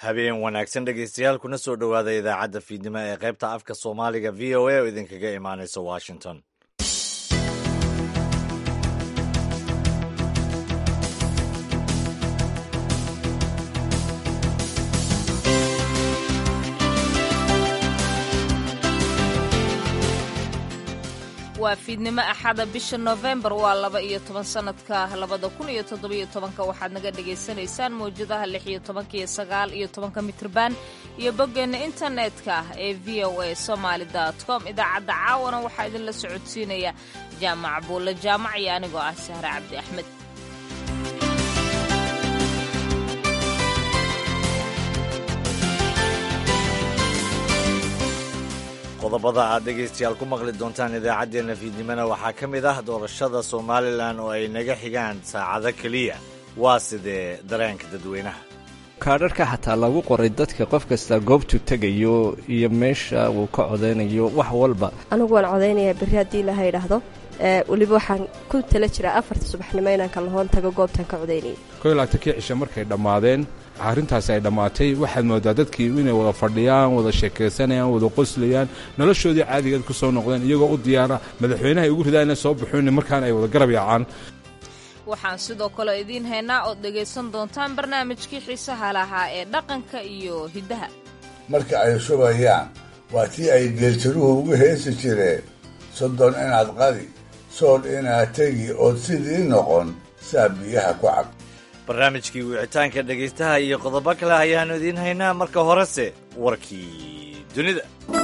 habeen wanaagsan dhegeystayaal kuna soo dhowaada idaacadda fiidnimo ee qaybta afka soomaaliga v o a oo idinkaga imaanaysa washington waa fiidnimo axada bisha noofembar waa laba iyo toban sanadka labada kun iyo toddobiyo tobanka waxaad naga dhagaysanaysaan mawjadaha lix iyo tobanka iyo sagaal iyo tobanka mitrban iyo boggeenna internetka ee v o a somaali com idaacadda caawana waxaa idinla socodsiinaya jaamac buulle jaamac iyo anigoo ah sahre cabdi axmed qodobada aad dhegaystayaal ku maqli doontaan idaacaddeenna fiidnimona waxaa ka mid ah doorashada somalilan oo ay naga xigaan saacado keliya waa sidee dareenka dadweynaha kaadharka xataa lagu qoray dadka qof kasta goobtuu tegayo iyo meesha uu ka codaynayo wax walba anigu waan codaynayaa berri haddii ilaha idhaahdo weliba waxaan ku tala jiraa afarta subaxnimo inaan kalahoon tago goobtaan ka codaynayay koy laagtankii cishe markay dhammaadeen arrintaasi ay dhammaatay waxaad moodaa dadkii inay wada fadhiyaan wada sheekaysanayaan wada qoslayaan noloshoodii caadigeed ku soo noqdeen iyagoo u diyaara madaxweynaha ay ugu ridaan inay soo baxoon markaana ay wada garab yaacaan waxaan sidoo kale idiin haynaa ood dhegaysan doontaan barnaamijkii xiisaha lahaa ee dhaqanka iyo hiddaha marka ay shubayaan waa tii ay geeltiruhu ugu heesi jireen soddon inaad qadi sool inaad tegi ood sidii noqon saa biyaha ku cab barnaamijkii wicitaanka dhegaystaha iyo qodobo kale ayaannu idiin haynaa marka horese warkii dunida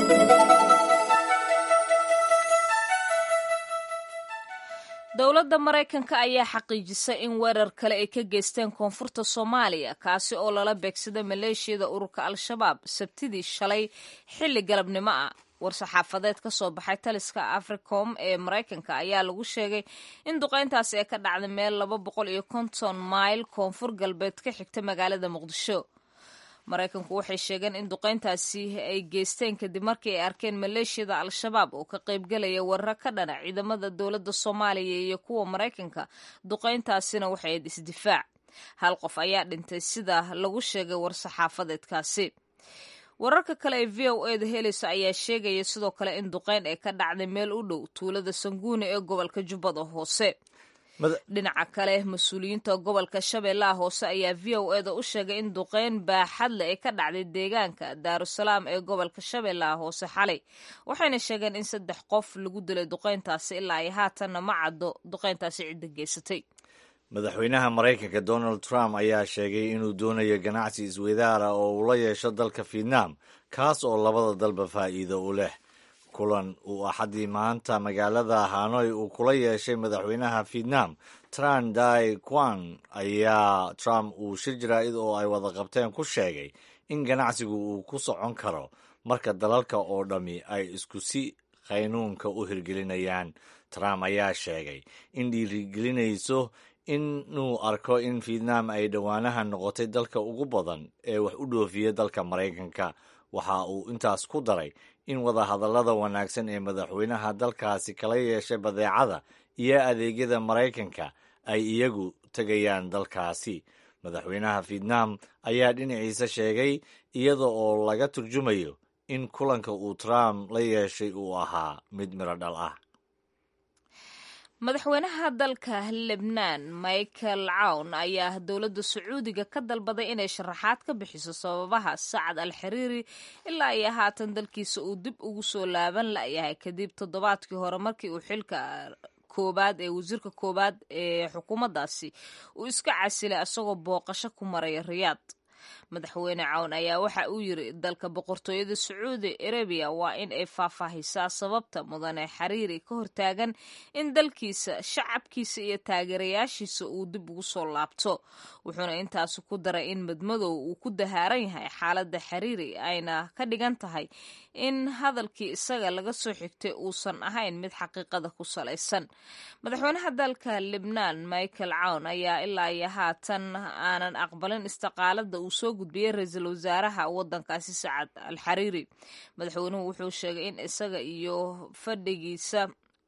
dowladda maraykanka ayaa xaqiijisay in weerar kale ay ka geysteen koonfurta soomaaliya kaasi oo lala beegsada maleeshiyada ururka al-shabaab sabtidii shalay xilli galabnimo ah war-saxaafadeed ka soo baxay taliska africom ee maraykanka ayaa lagu sheegay in duqayntaasi ay ka dhacday meel laba boqol iyo konton mayl koonfur galbeed ka xigta magaalada muqdisho maraykanku waxay sheegeen in duqayntaasi ay geysteen kadib markii ay arkeen maleeshiyada al-shabaab oo ka qaybgelaya weeraro ka dhana ciidamada dowladda soomaaliya iyo kuwa maraykanka duqayntaasina waxay ayd isdifaac hal qof ayaa dhintay sida lagu sheegay war-saxaafadeedkaasi wararka kale ee v o eda helayso ayaa sheegaya sidoo kale in duqayn ay ka dhacday meel u dhow tuulada sanguuni ee gobolka jubbada hoose dhinaca kale mas-uuliyiinta gobolka shabeellaha hoose ayaa v o eda u sheegay in duqayn baaxadle ay ka dhacday deegaanka daarusalaam ee gobolka shabeellaha hoose xalay waxayna sheegeen in saddex qof lagu dilay duqayntaasi ilaa ay haatanna ma caddo duqayntaasi cidda geysatay madaxweynaha maraykanka donald trump ayaa sheegay inuu doonayo ganacsi isweydaara oo uu la yeesho dalka vietnam kaas oo labada dalba faa'iido u leh kulan uu axaddii maanta magaalada hanoy uu kula yeeshay madaxweynaha vietnam tran dai quan ayaa trump uu shir jaraa'id oo ay wada qabteen ku sheegay in ganacsigu uu ku socon karo marka dalalka oo dhammi ay isku si qaynuunka u hirgelinayaan trump ayaa sheegay in dhiirigelinayso inuu arko in vietnam ay dhowaanaha noqotay dalka ugu badan ee wax u dhoofiya dalka maraykanka waxa uu intaas ku daray in wadahadallada wanaagsan ee madaxweynaha dalkaasi kala yeeshay badeecada iyo adeegyada maraykanka ay iyagu tegayaan dalkaasi madaxweynaha vietnam ayaa dhinaciisa sheegay iyada oo laga turjumayo in kulanka uu trump la yeeshay uu ahaa mid miro dhal ah madaxweynaha dalka lebnaan michael cawn ayaa dowladda sacuudiga ka dalbaday inay sharaxaad ka bixiso sababaha sacad al xiriiri ilaa iyo haatan dalkiisa uu dib ugu soo laaban layahay kadib toddobaadkii hore markii uu xilka koobaad ee wasiirka koobaad ee xukuumaddaasi uu iska casilay isagoo booqasho ku maraya riyaad madaxweyne cawn ayaa waxa uu yiri dalka boqortooyada sacuudi arabiya waa in ay faahfaahisaa sababta mudane xariiri ka hortaagan in dalkiisa shacabkiisa iyo taageerayaashiisa uu dib ugu soo laabto wuxuuna intaasi ku daray in madmadow uu ku dahaaran yahay xaaladda xariiri ayna ka dhigan tahay in hadalkii isaga laga soo xigtay uusan ahayn mid xaqiiqada ku salaysan madaxweynaha dalka libnaan michael cawn ayaa ilaa iyo haatan aanan aqbalin istiqaalada uu soo gudbiyey ra-iisul wasaaraha wadankaasi sacad al xariiri madaxweynuhu wuxuu sheegay in isaga iyo fadhigiisa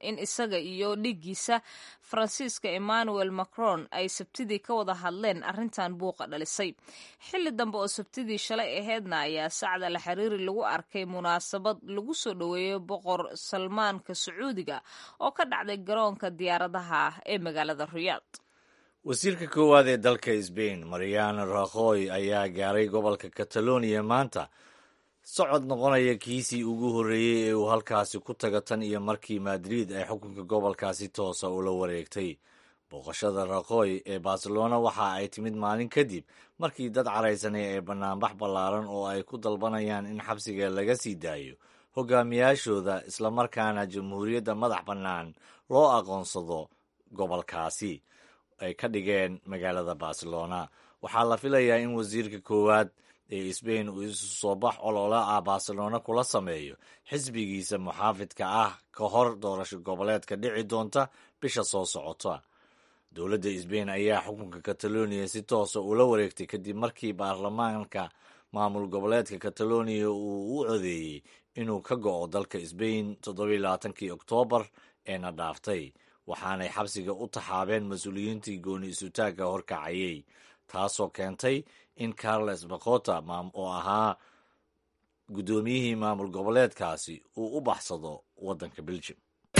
in isaga iyo dhigiisa faransiiska emmanuel macron ay sabtidii ka wada hadleen arrintan buuqa dhalisay xilli dambe oo sabtidii shalay aheedna ayaa sacda la xiriiri lagu arkay munaasabad lagu soo dhoweeyo boqor salmaanka sacuudiga oo ka dhacday garoonka diyaaradaha ee magaalada riyaad wasiirka koowaad ee dalka sbain mariano rakhoy ayaa gaaray gobolka kataloniya maanta socod noqonaya kiisii ugu horreeyey ee uu halkaasi ku taga tan iyo markii madrid ay xukunka gobolkaasi toosa ula wareegtay booqashada rakhoy ee barcelona waxa ay timid maalin kadib markii dad caraysanay ee bannaanbax ballaaran oo ay ku dalbanayaan in xabsiga laga sii daayo hogaamiyaashooda islamarkaana jamhuuriyadda madax bannaan loo aqoonsado gobolkaasi ay ka dhigeen magaalada barcelona waxaa la filayaa in wasiirka koowaad ee sbain uu isu soo bax olole ah barcelona kula sameeyo xisbigiisa muxaafidka ah ka hor doorasho goboleedka dhici doonta bisha soo socota dowladda sbain ayaa xukunka kataloniya si toosa ula wareegtay kadib markii baarlamaanka maamul goboleedka kataloniya uu u codeeyey inuu ka go'o dalka sbain toddobailabaatankii oktoobar eena dhaaftay waxaanay xabsiga u taxaabeen mas-uuliyiintii gooni isutaagga horkacayay taasoo keentay in carles bakota oo ahaa guddoomiyihii maamul goboleedkaasi uu u baxsado waddanka beljum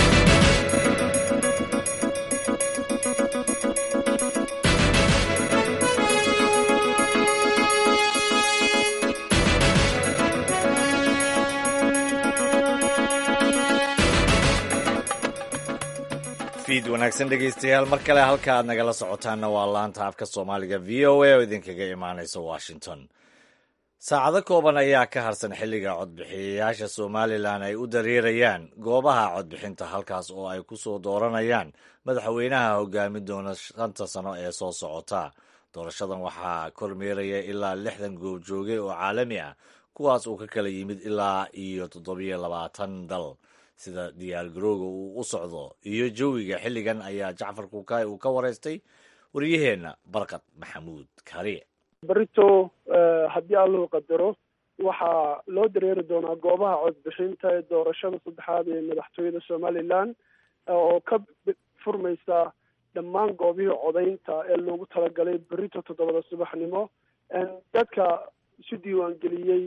fiid wanaagsan dhegeystayaal mar kale halka aad nagala socotaanna waa laanta afka soomaaliga v o a oo idinkaga imaanaysa washington saacado kooban ayaa ka harsan xilliga codbixiyayaasha somalilan ay u dareerayaan goobaha codbixinta halkaas oo ay ku soo dooranayaan madaxweynaha hogaamin doona shanta sano ee soo socota doorashadan waxaa kormeeraya ilaa lixdan goobjooge oo caalami ah kuwaas uu ka kala yimid ilaa iyo toddobiyo labaatan dal sida diyaargarowga uu u socdo iyo jawiga xilligan ayaa jacfar kuukay uu ka waraystay waryaheenna barkad maxamuud kariye berito haddii allahu qadaro waxaa loo dareeri doonaa goobaha codbixinta ee doorashada saddexaad ee madaxtooyada somalilan oo ka furmaysa dhammaan goobihii codaynta ee loogu talagalay berito toddobada subaxnimo dadka isu diiwaangeliyey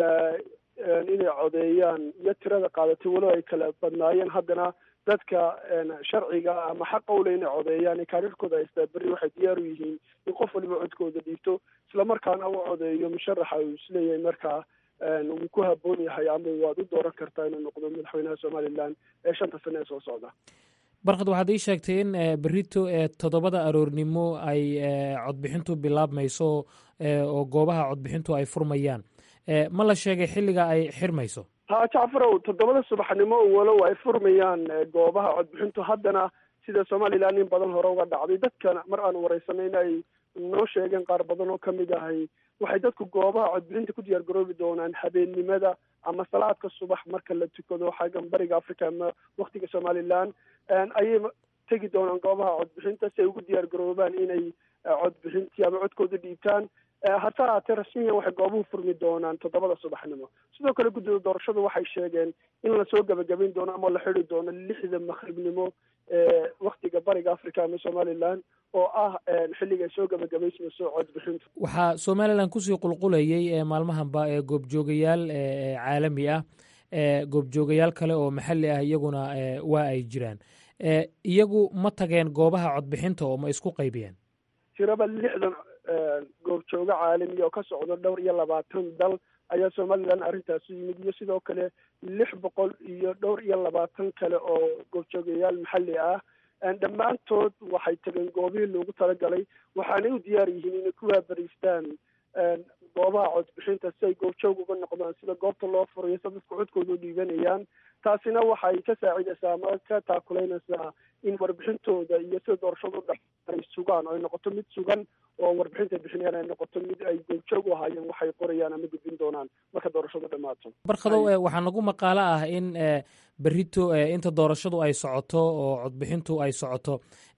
inay codeeyaan iyo tirada qaadatay walow ay kala badnaayeen haddana dadka sharciga ama xaqa ule inay codeeyaan ee kaarirkooda haystaa berri waxay diyaar u yihiin in qof waliba codkooda dhiibto islamarkaana u codeeyo musharaxa uu isleeyahay markaa wuu ku haboon yahay ama waad u dooran kartaa inuu noqdo madaxweynaha somalilan ee shanta sane ee soo socda barkad waxaad ii sheegtay in berito ee toddobada aroornimo ay codbixintu bilaabmayso oo goobaha codbixintu ay furmayaan ma la sheegay xilliga ay xirmayso ha jacfarow toddobada subaxnimo walow ay furmayaan goobaha codbixintu haddana sida somalilan in badan hore uga dhacday dadkana mar aan wareysanay in ay noo sheegeen qaar badan oo kamid ahay waxay dadku goobaha codbixinta ku diyaar garoobi doonaan habeennimada ama salaadka subax marka la tukado xaggan bariga africa ama waktiga somalilan ayay tegi doonaan goobaha codbixinta si ay ugu diyaar garoobaan inay codbixintii ama codkooda dhiibtaan hase haatee rasmiyan waxay goobuhu furmi doonaan toddobada subaxnimo sidoo kale guddida doorashadu waxay sheegeen in lasoo gabagabayn doono ama la xidi doono lixda maqribnimo ee waktiga bariga africa ama somalilan oo ah xilliga ay soo gabagabaysmayso codbixintu waxaa somalilan kusii qulqulayay ee maalmahanba ee goobjoogayaal caalami ah goobjoogayaal kale oo maxalli ah iyaguna waa ay jiraan iyagu ma tageen goobaha codbixinta oo ma isku qaybiyeen tiraba lixdan goobjoogo caalamiya oo ka socda dhowr iyo labaatan dal ayaa somalilan arrintaasi yimid iyo sidoo kale lix boqol iyo dhowr iyo labaatan kale oo goobjoogayaal maxalli ah dhammaantood waxay tageen goobihii loogu talagalay waxaanay u diyaar yihiin inay ku waabariistaan goobaha codbixinta si ay goobjoog uga noqdaan sida goobta loo furayo sa dadku codkooda u dhiibanayaan taasina waxay ka saacidaysaa ama ka taakuleynaysaa in warbixintooda iyo sida doorashadu dha ay sugaan oo ay noqoto mid sugan oo warbixinta ay bixinayaan ay noqoto mid ay goobjoog u ahaayeen waxay qorayaan ama gudbin doonaan marka doorashadu dhammaato barkadow waxaa nagu maqaalo ah in berito inta doorashadu ay socoto oo codbixintu ay socoto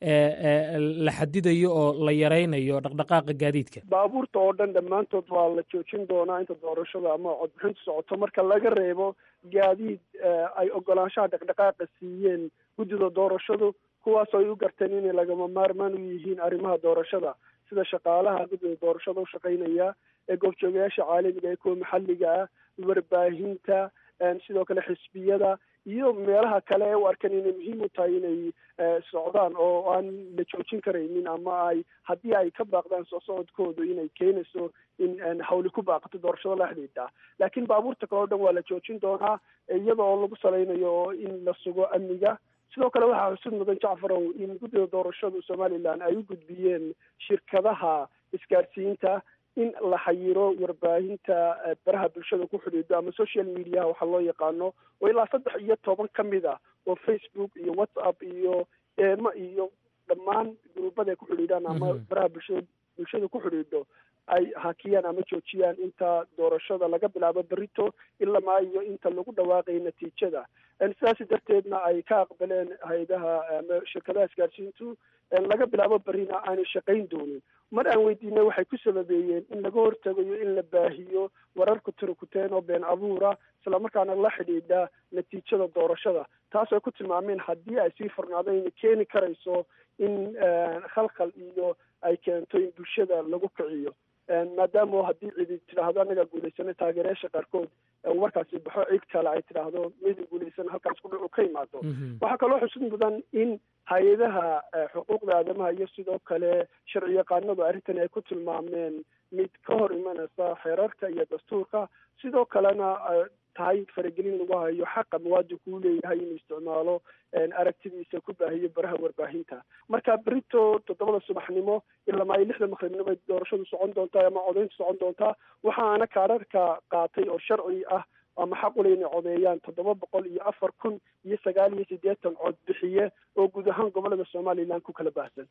la xadidayo oo la yaraynayo dhaqdhaqaaqa gaadiidka baabuurta oo dhan dhammaantood waa la joojin doonaa inta doorashada ama codbixintu socoto marka laga reebo gaadiid ay ogolaanshaha dhaqdhaqaaqa siiyeen guddida doorashadu kuwaasoo ay u garteen inay lagama maarmaan u yihiin arrimaha doorashada sida shaqaalaha guddida doorashada u shaqaynaya ee goobjoogayaasha caalamiga ee kuwa maxalliga ah warbaahinta sidoo kale xisbiyada iyo meelaha kale ee u arkan inay muhiim u tahay inay socdaan oo aan la joojin karaynin ama ay haddii ay ka baaqdaan soo socodkoodu inay keenayso in hawli ku baaqato doorashada la xidhiidha laakiin baabuurta kale o dhan waa la joojin doonaa iyada oo lagu salaynayo in la sugo amniga sidoo kale waxaa xusud mudan jacfarow in guddida doorashadu somalilan ay u gudbiyeen shirkadaha isgaadhsiinta in la xayiro warbaahinta baraha bulshada ku xidhiidho ama social mediaha waxaa loo yaqaano oo ilaa saddex iyo toban ka mid ah oo facebook iyo whatsapp iyo eema iyo dhammaan gruubada ay ku xidhiidhaan ama baraha bulshada bulshada ku xidhiidho ay hakiyaan ama joojiyaan inta doorashada laga bilaabo berito ilamaa iyo inta lagu dhawaaqayo natiijada sidaasi darteedna ay ka aqbaleen hay-adaha ama shirkadaha isgaadhsiintu laga bilaabo berina aanay shaqayn doonin mar aan weydiinay waxay ku sababeeyeen in laga hortagayo in la baahiyo wararku tirakuteen oo been abuura islamarkaana la xidhiidha natiijada doorashada taas ay ku tilmaameen haddii ay sii furnaado inay keeni karayso in khalkhal iyo ay keento in bulshada lagu kiciyo maadaama haddii cidi tidhaahdo anagaa guulaysana taageerayaasha qaarkood warkaasi baxo cid kale ay tidhaahdo midin guulaysan halkaas kudhacu ka imaado waxaa kaloo xusud mudan in hay-adaha xuquuqda aadamaha iyo sidoo kale sharci yaqaanadu arrintani ay ku tilmaameen mid ka hor imanaysa xeerarka iyo dastuurka sidoo kalena tahay faragelin lagu hayo xaqa muwaadinku u leeyahay inuu isticmaalo aragtidiisa ku baahiyo baraha warbaahinta marka berito toddobada subaxnimo ilama ay lixda maqribnimo ay doorashadu socon doontaa ama codayntu socon doontaa waxaana kaararka qaatay oo sharci ah ama xaq ule inay codeeyaan toddoba boqol iyo afar kun iyo sagaal iyo siddeetan cod bixiye oo guud ahaan gobolada somalilan ku kala baahsan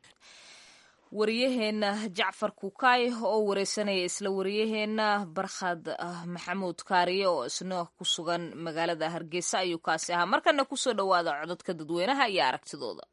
wariyaheenna jacfar kukaay oo wareysanaya isla wariyaheenna barkhad maxamuud kaariye oo isna ku sugan magaalada hargeysa ayuu kaasi ahaa markana kusoo dhowaada cododka dadweynaha iyo aragtidooda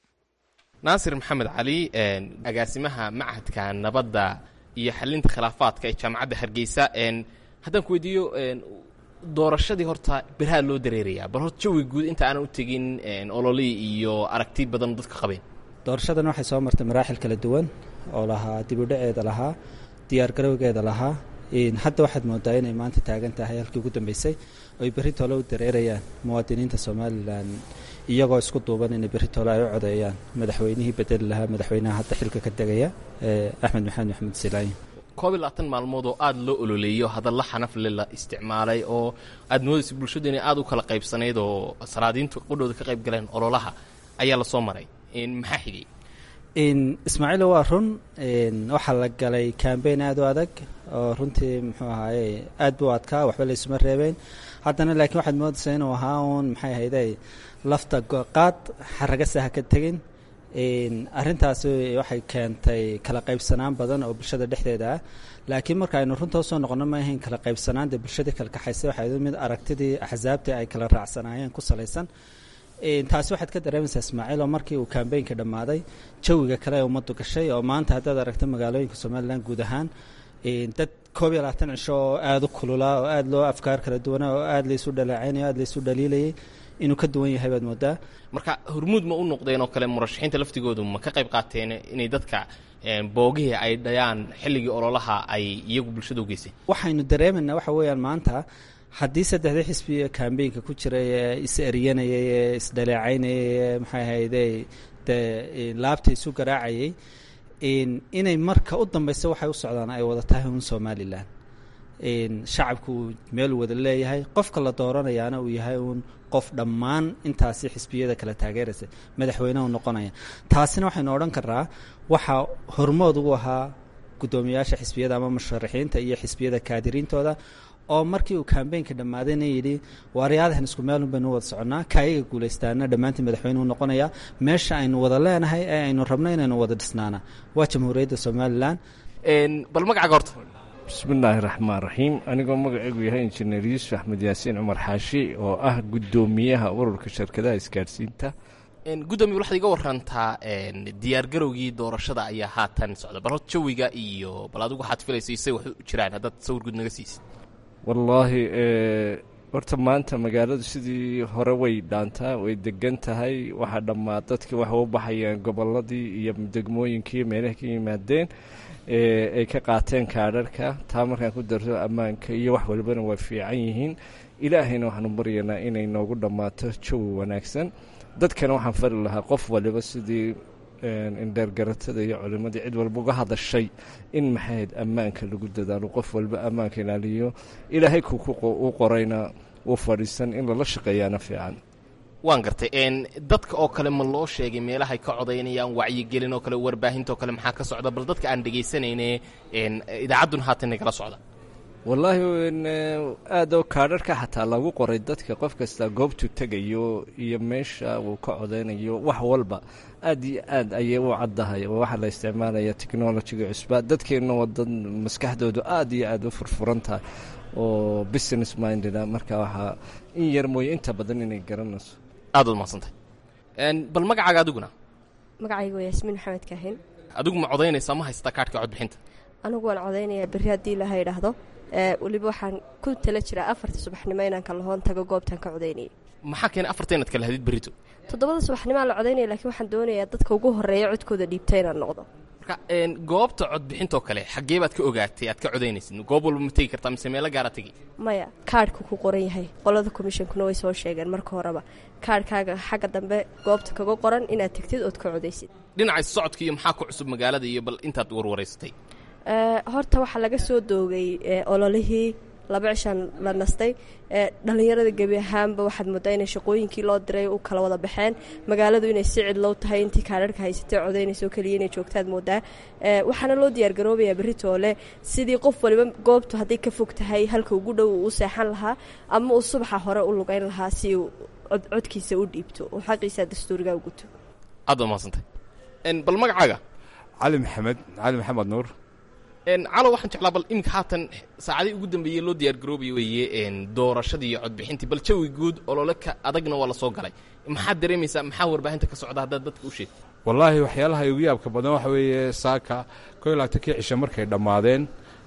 naasir maxamed cali agaasimaha machadka nabadda iyo xalinta khilaafaadka ee jaamacadda hargeysa haddaan ku weydiiyo doorashadii horta beraha loo dareerayaa bal horta jawi guud inta aanan u tegin ololii iyo aragti badan dadka qabeen doorashadan waxay soo martay maraaxil kala duwan oo lahaa dibudhaceeda lahaa diyaargarowgeeda lahaa hadda waxaad moodaa inay maanta taagan tahay halkii ugu dambeysay oy berri toole u dareerayaan muwaadiniinta somalilan iyagoo isku duuban inay berri toole ay u codeeyaan madaxweynihii bedeli lahaa madaxweynaha hadda xilka ka tegaya axmed maxamed maxamed silaayin koob iyo labaatan maalmood oo aada loo ololeeyo hadalla xanafle la isticmaalay oo aada moodaysa bulshadu inay aada u kala qaybsanayd oo salaadiintu qudhooda ka qayb galeen ololaha ayaa lasoo maray maxaa xigay ismaaciil waa run waxaa la galay cambain aada u adag oo runtii muxuu ahaaye aad buu adkaa waxba laysuma reebeen haddana laakiin waxaad moodaysaa inuu ahaa uun maxay ahayday lafta qaad xaraga saha ka tegin arrintaasi waxay keentay kala qaybsanaan badan oo bulshada dhexdeeda ah laakiin marka aynu runta usoo noqono ma ahayn kala qaybsanaanta bulshadii kala kaxaysay waxay mid aragtidii axsaabtii ay kala raacsanaayeen ku salaysan taasi waxaad ka dareemaysaa ismaaciil oo markii uu kambeynka dhammaaday jawiga kale ee ummaddu gashay oo maanta haddaad aragta magaalooyinka somalilan guud ahaan dad koob iyo labaatan cisho oo aada u kululaa oo aada loo afkaar kala duwana oo aada laysu dhaleecaynay o aada laysu dhaliilayay inuu ka duwan yahay baad moodaa marka hormuud ma u noqdeen oo kale murashaxiinta laftigoodu ma ka qayb qaateen inay dadka boogihii ay dhayaan xilligii ololaha ay iyagu bulshada u geyseen waxaynu dareemaynaa waxa weeyaan maanta haddii saddexdii xisbi kambeynka ku jiray ee is eryanayay ee isdhaleecaynayay ee maxay ahayde dee laabta isu garaacayay inay marka u dambeysa waxay u socdaan ay wada tahay un somalilan shacabku uu meel wada leeyahay qofka la dooranayaana uu yahay uun qof dhammaan intaasi xisbiyada kala taageeraysa madaxweynehu noqonaya taasina waxaynu odhan karnaa waxaa hormood ugu ahaa guddoomiyaasha xisbiyada ama musharaxiinta iyo xisbiyada kaadiriintooda oo markii uu kambeynka dhammaadayna yidhi waaryaadahan isku meelun baynu wada soconnaa kaayaga guulaystaana dhammaantiin madaxweynuhu noqonayaa meesha aynu wada leenahay ee aynu rabno inaynu wada dhisnaana waa jamhuuriyadda somalilan bal magacaaga horta bismillaahi raxmaan raxiim anigoo magacaygu yahay injineer yuusuf axmed yaasiin cumar xaashi oo ah guddoomiyaha ururka shirkadaha isgaadhsiinta gudoomiye waxaad iga warantaa diyaargarowgii doorashada ayaa haatan socda bal horta jawiga iyo bal adigu waxaad filaysay say wax u jiraan haddaad sawir guud naga siisid wallaahi horta maanta magaaladu sidii hore way dhaantaa way degan tahay waxaa dhammaa dadkii waxay u baxayaan gobolladii iyo degmooyinkii meelaha ka yimaadeen ay ka qaateen kaadharhka taa markaan ku darto ammaanka iyo wax walibana waa fiican yihiin ilaahayna waxaanu baryaynaa inay noogu dhammaato jawi wanaagsan dadkana waxaan fari lahaa qof waliba sidii indheergaratada iyo culimadii cid walba uga hadashay in maxayd ammaanka lagu dadaalo qof walba ammaanka ilaaliyo ilaahay u qorayna uu fadhiisan in lala shaqeeyaana fiican waan gartay dadka oo kale ma loo sheegay meelahay ka codaynayaan wacyigelin oo kale warbaahintaoo kale maxaa ka socda bal dadka aan dhegaysanayne idaacadduna haatan nagala socda wallaahi aada oo kaadharhka xataa lagu qoray dadka qof kasta goobtuu tegayo iyo meesha uu ka codaynayo wax walba aad iyo aad ayay u caddahay oo waxaa la isticmaalaya technolojiga cusba dadkeenna waa dad maskaxdoodu aad iyo aad u furfuran tahay oo business mindeda marka waxaa in yar mooye inta badan inay garanayso aad waad mahadsantay bal magacaaga adiguna magacaygu waa yaasmiin maxamed kaahin adigu ma codaynaysaa ma haysataa kaadhka codbixinta anigu waan codaynayaa berri haddii laha idhaahdo weliba waxaan ku tala jiraa afarta subaxnimo inaan kalahoon tago goobtaan ka codaynayay maxaa keenay afarta inaad kala hadid berrito toddobada subaxnimaa la codaynaya lakiin waxaan doonayaa dadka ugu horreeya codkooda dhiibta inaan noqdo marka goobta codbixintoo kale xaggee baad ka ogaatay aad ka codaynaysid goob walba ma tegi kartaa mise meelo gaara tegi maya kaadhku ku qoran yahay qolada komishonkuna way soo sheegeen marka horeba kaadhkaaga xagga dambe goobta kaga qoran inaad tegtid ood ka codaysid dhinaca socodka iyo maxaa ku cusub magaalada iyo bal intaad warwaraysatay horta waxaa laga soo doogay ololihii laba cishaan la nastay dhalinyarada gebi ahaanba waxaad moodaa inay shaqooyinkii loo diray u kala wada baxeen magaaladu inay si cidlow tahay intii kaadharhka haysatay codaynayso keliya inay joogtaad moodaa waxaana loo diyaargaroobayaa beritoole sidii qof waliba goobtu hadday ka fog tahay halka ugu dhow uu u seexan lahaa ama uu subaxa hore u lugayn lahaa si uu codkiisa u dhiibto oo xaqiisa dastuuriga u guto aad waa mahadsantay bal magacaaga cali maxamed cali maxamed nuur calo waxaan jeclaa bal iminka haatan saacadii ugu dambeeyey loo diyaargaroobayo weeye doorashadii iyo codbixintii bal jawi guud olole ka adagna waa la soo galay maxaad dareemaysaa maxaa warbaahinta ka socda haddaad dadka u sheegto wallaahi waxyaalaha ugu yaabka badan waxa weeye saaka ko iyo labaatankii cisho markay dhammaadeen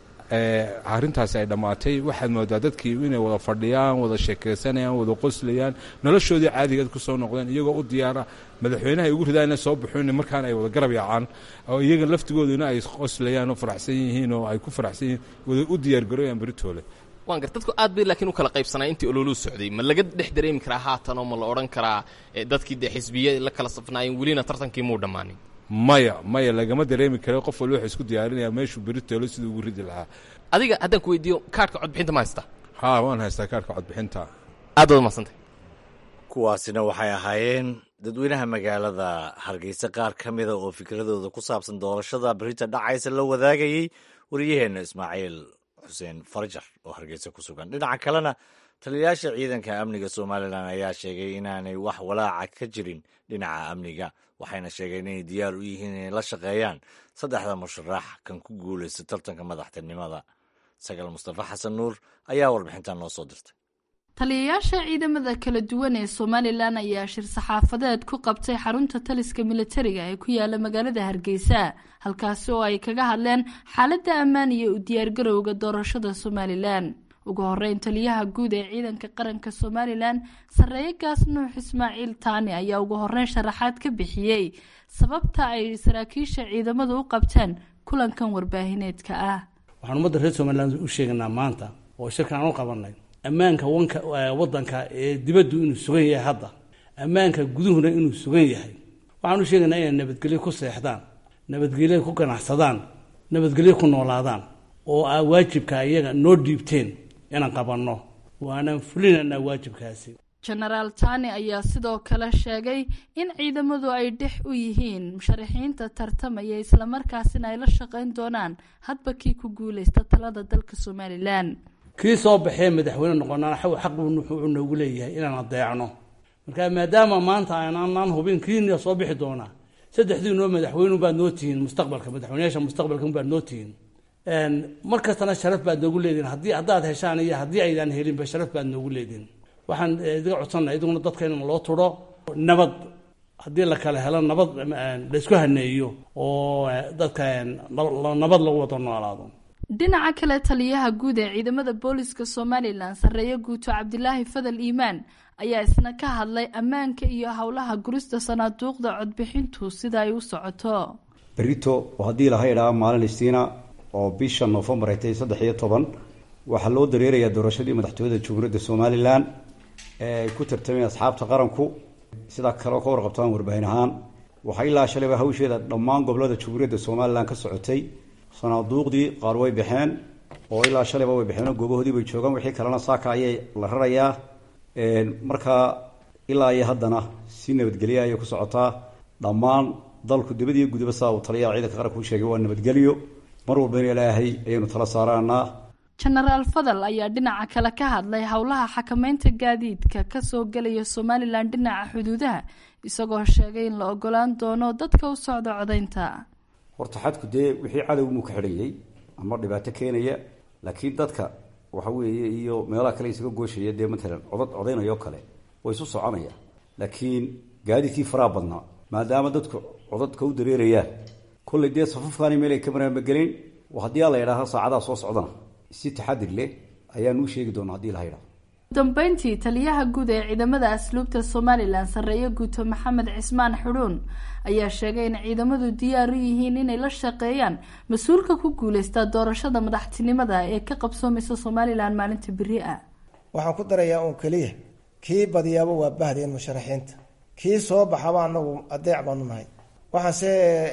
arrintaasi ay dhammaatay waxaad moodaa dadkii inay wada fadhiyaan wada sheekaysanayaan wada qoslayaan noloshoodii caadigeed ku soo noqdeen iyagoo u diyaara madaxweynaha ay ugu ridaana soo baxoon markaana ay wada garab yaacaan oo iyaga laftigooduna ay qoslayaan oo faraxsan yihiin oo ay ku faraxsan yihiin wada u diyaargarooyaan beritoole waan gar dadku aad bay laakiin u kala qaybsanaa intii ololuu socday ma laga dhex dareemi karaa haatan oo ma la odhan karaa dadkii dee xisbiya la kala safnaayeen welina tartankii muu dhammaanin maya maya lagama dareemi karo qof walba wuxuu isku diyaarinayaa meeshuu beritoole siduu ugu ridi lahaa adiga haddaan ku weydiiyo kaarhka codbixinta ma haystaa haa waan haystaa kaarhka codbixinta aad waad mahadsantay kuwaasina waxay ahaayeen dadweynaha magaalada hargeysa qaar ka mida oo fikradooda ku saabsan doorashada berita dhacaysa la wadaagayey wariyaheenna ismaaciil xuseen farjar oo hargeysa ku sugan dhinaca kalena taliyayaasha ciidanka amniga somalilan ayaa sheegay inaanay wax walaaca ka jirin dhinaca amniga waxayna sheegeen inay diyaar u yihiin inay la shaqeeyaan saddexda musharax kan ku guulaysta tartanka madaxtinimada sagaal mustafa xasan nuur ayaa warbixintan noo soo dirtay taliyayaasha ciidamada kala duwan ee somalilan ayaa shir saxaafadeed ku qabtay xarunta taliska militariga ee ku yaala magaalada hargeysa halkaasi oo ay kaga hadleen xaaladda ammaan iyo u diyaargarowga doorashada somalilan ugu horeyn taliyaha guud ee ciidanka qaranka somalilan sarreeye gaas nuux ismaaciil taani ayaa ugu horeyn sharaxaad ka bixiyey sababta ay saraakiisha ciidamadu u qabteen kulankan warbaahineedka ah waxaan ummadda reer somalilan u sheeganaa maanta oo shirkan aan u qabanay ammaanka wanka wadanka ee dibaddu inuu sugan yahay hadda ammaanka guduhuna inuu sugan yahay waxaan u sheegaynaa inay nabadgelyo ku seexdaan nabadgelyo ku ganacsadaan nabadgelyo ku noolaadaan oo aa waajibka iyaga noo dhiibteen inaan qabanno waanaan fulinaynaa waajibkaasi jenaraal tani ayaa sidoo kale sheegay in ciidamadu ay dhex u yihiin musharaxiinta tartamaya islamarkaasina ay la shaqayn doonaan hadba kii ku guuleysta talada dalka somalilan kii soo baxee madaxweyne noqonana xaq buu wuxuu noogu leeyahay inaan adeecno marka maadaama maanta aanaan hubin kiina soo bixi doonaa saddexdii noo madaxweyne baad noo tihiin mustaqbalka madaxweyneyaasha mustaqbalka baad noo tihiin mar kastana sharaf baad noogu leedihin haddii haddaad heshaan iyo haddii aydaan helinba sharaf baad noogu leedihin waxaan idiga codsanaa idiguna dadka in loo turo nabad haddii la kala helo nabad laysku haneeyo oo dadka nabad lagu wada noolaado dhinaca kale taliyaha guud ee ciidamada booliska somalilan sarreeye guuto cabdilaahi fadal iimaan ayaa isna ka hadlay ammaanka iyo howlaha gurista sanaaduuqda codbixintu sida ay u socoto berito oo haddii laha idhaa maalin istiina oo bisha noofembar ay tahay saddex iyo toban waxaa loo dareerayaa doorashadii madaxtooyada jamhuuriyadda somalilan ee ay ku tartameen asxaabta qaranku sidaa kaleo ka warqabtaan warbaahin ahaan waxaa ilaa shalayba hawsheeda dhammaan gobolada jamhuuriyadda somalilan ka socotay sanaaduuqdii qaar way baxeen oo ilaa shalayba way baxeen oo goobahoodii bay joogaan wixii kalena saaka ayay la rarayaa markaa ilaa iyo haddana si nabadgelya ayay ku socotaa dhammaan dalku dibadiyo gudaba saa uu taliyaha ciidanka qaranka u sheegay waa nabadgelyo mar walbana ilaahay ayaynu tala saaraanaa jenaraal fadal ayaa dhinaca kale ka hadlay howlaha xakameynta gaadiidka kasoo gelaya somalilan dhinaca xuduudaha isagoo sheegay in la ogolaan doono dadka u socda codaynta horta xadku dee wixii cadowmuu ka xidhayay ama dhibaato keenaya laakiin dadka waxa weeye iyo meelaha kale isaga gooshaya dee matalan codad codaynayoo kale way isu soconaya laakiin gaadiidkii faraha badnaa maadaama dadku codadka u dareerayaan kollay dee safafkaani meel ay ka maraanbagelin haddii a la idhaaha saacadaha soo socdana si taxadir leh ayaan uu sheegi doona hadii la idhaho dambeyntii taliyaha guud ee ciidamada asluubta somalilan sarreeye guuto maxamed cismaan xudhuun ayaa sheegay in ciidamadu diyaar u yihiin inay la shaqeeyaan mas-uulka ku guuleysta doorashada madaxtinimada ee ka qabsoomaysa somalilan maalinta beri ah waxaan ku darayaa uun keliya kii badiyaaba waa bahdeen musharaxiinta kii soo baxaba anagu adeec baanu nahay waxaanse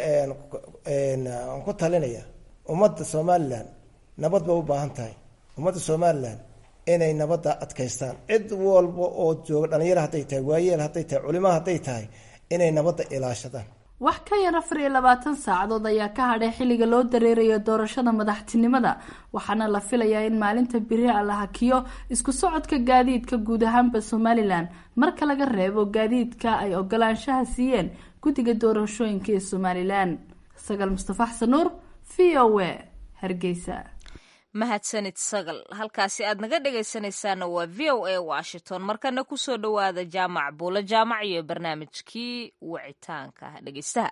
aan ku talinaya ummadda somalilan nabad bay u baahan tahay ummadda somalilan inay nabadda adkaystaan cid walba oo jooga dhalinyaro hadday tahay waayeel hadday tahay culimo hadday tahay inay nabadda ilaashadaan wax ka yar afar iyo labaatan saacadood ayaa ka hadhay xilliga loo dareerayo doorashada madaxtinimada waxaana la filayaa in maalinta beri a la hakiyo isku socodka gaadiidka guud ahaanba somalilan marka laga reebo gaadiidka ay ogolaanshaha siiyeen guddiga doorashooyinka ee somalilan sagaal mustafa xasan nuur v o a hargeysa mahadsanid sagal halkaasi aad naga dhegaysanaysaana waa v o a washington markana kusoo dhowaada jaamac buulo jaamac iyo barnaamijkii wicitaanka dhegeystaha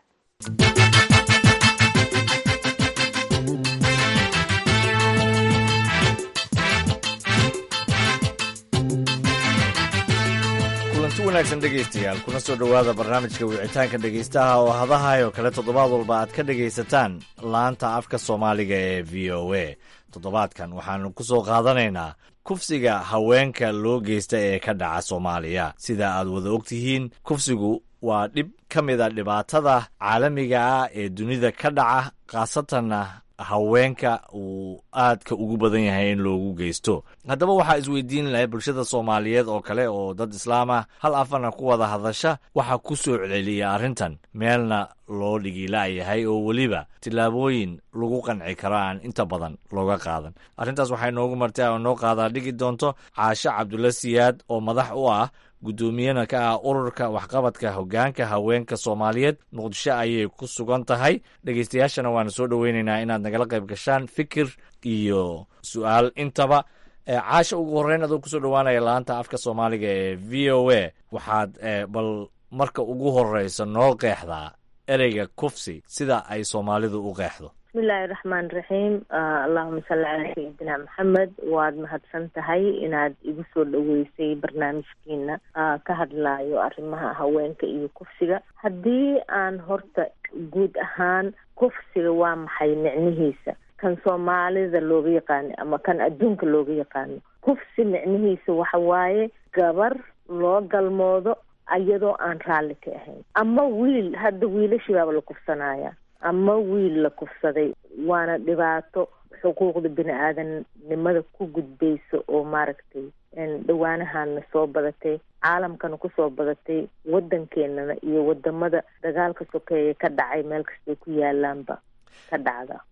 kulanti wanaagsan dhegaystayaal kuna soo dhowaada barnaamijka wicitaanka dhegaystaha oo hadahay oo kale toddobaad walba aad ka dhegaysataan laanta afka soomaaliga ee v o a toddobaadkan waxaanu ku soo qaadanaynaa kufsiga haweenka loo geysta ee ka dhaca soomaaliya sida aad wada ogtihiin kufsigu waa dhib ka mid a dhibaatada caalamiga ah ee dunida ka dhaca khaasatanna haweenka uu aadka ugu badan yahay in loogu geysto haddaba waxaa isweydiin lahay bulshada soomaaliyeed oo kale oo dad islaam ah hal afana ku wada hadasha waxaa ku soo celiya arrintan meelna loo dhigila'yahay oo weliba tillaabooyin lagu qanci karo aan inta badan looga qaadan arrintaas waxay noogu martay oo noo qaadaa dhigi doonto caashe cabdulla siyaad oo madax u ah guddoomiyana ka ah ururka waxqabadka hoggaanka haweenka soomaaliyeed muqdisho ayay ku sugan tahay dhegeystayaashana waanu soo dhoweynaynaa inaad nagala qayb gashaan fikir iyo su-aal intaba caasha ugu horreyn adoo kusoo dhowaanaya laanta afka soomaaliga ee v o a waxaad bal marka ugu horreysa noo qeexdaa ereyga kufsi sida ay soomaalidu u qeexdo bismillahi raxmaan raxiim allahuma salli calaa sayidina maxamed waad mahadsan tahay inaad igu soo dhoweysay barnaamijkiina ka hadlayo arrimaha haweenka iyo kufsiga haddii aan horta guud ahaan kufsiga waa maxay micnihiisa kan soomaalida looga yaqaano ama kan adduunka looga yaqaano kufsi micnihiisa waxa waaye gabar loo galmoodo iyadoo aan raalli ka ahayn ama wiil hadda wiilashibaaba la kufsanaya ama wiil la kufsaday waana dhibaato xuquuqda bini aadamnimada ku gudbaysa oo maaragtay dhawaanahana soo badatay caalamkana kusoo badatay waddankeenana iyo wadamada dagaalka sokeeya ka dhacay meel kastay ku yaalaanba ka dhacda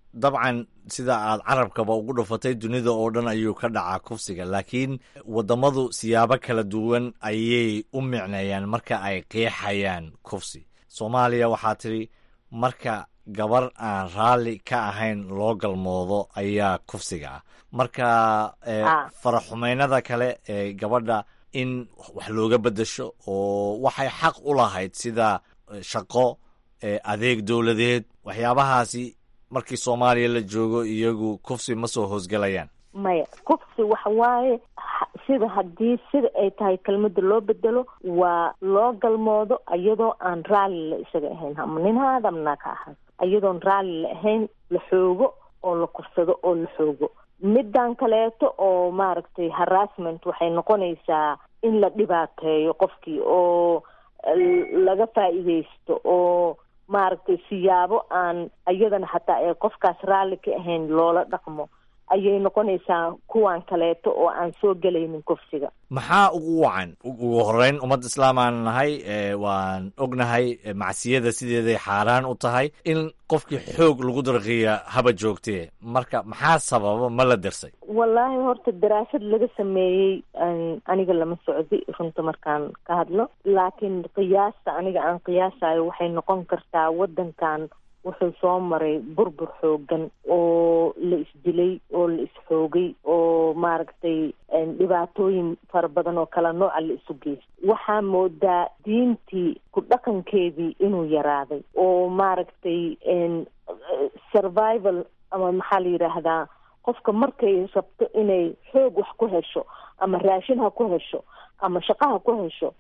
dabcan sida aad carabkaba ugu dhufatay dunida oo dhan ayuu ka dhacaa kufsiga laakiin wadamadu siyaabo kala duwan ayay u micneeyaan marka ay qeexayaan kufsi soomaaliya waxaa tidhi marka gabar aan raalli ka ahayn loo galmoodo ayaa kufsiga ah marka faraxumeynada kale ee gabadha in wax looga beddesho oo waxay xaq u lahayd sida shaqo adeeg dowladeed waxyaabahaasi markii soomaaliya la joogo iyagu kufsi ma soo hoosgelayaan maya kufsi waxa waaye sida haddii sida ay tahay kelmada loo bedelo waa loo galmoodo iyadoo aan raalli la isaga ahayn ama nin ha adamna ka ahaad iyadoon raalli la ahayn la xoogo oo la kufsado oo la xoogo middan kaleeto oo maaragtay harassment waxay noqonaysaa in la dhibaateeyo qofkii oo laga faa'iidaysto oo maaragtay siyaabo aan iyadana hataa ee qofkaas raalli ka ahayn loola dhaqmo ayay noqonaysaa kuwan kaleeto oo aan soo gelaynin kufsiga maxaa ugu wacan ugu horeyn ummad islaamaan nahay waan ognahay macsiyada sideeday xaaraan u tahay in qofkii xoog lagu darqiya haba joogtee marka maxaa sababa ma la dirsay wallaahi horta daraasad laga sameeyey aniga lama socdi runta markaan ka hadlo laakiin qiyaasta aniga aan qiyaasayo waxay noqon kartaa waddankan wuxuu soo maray burbur xoogan oo la isdilay oo la isxoogay oo maaragtay dhibaatooyin fara badan oo kala nooca la isu geystay waxaa moodaa diintii ku dhaqankeedii inuu yaraaday oo maaragtay survival ama maxaa la yidhaahdaa qofka markay rabto inay xoog wax ku hesho ama raashin ha ku hesho ama shaqo ha ku hesho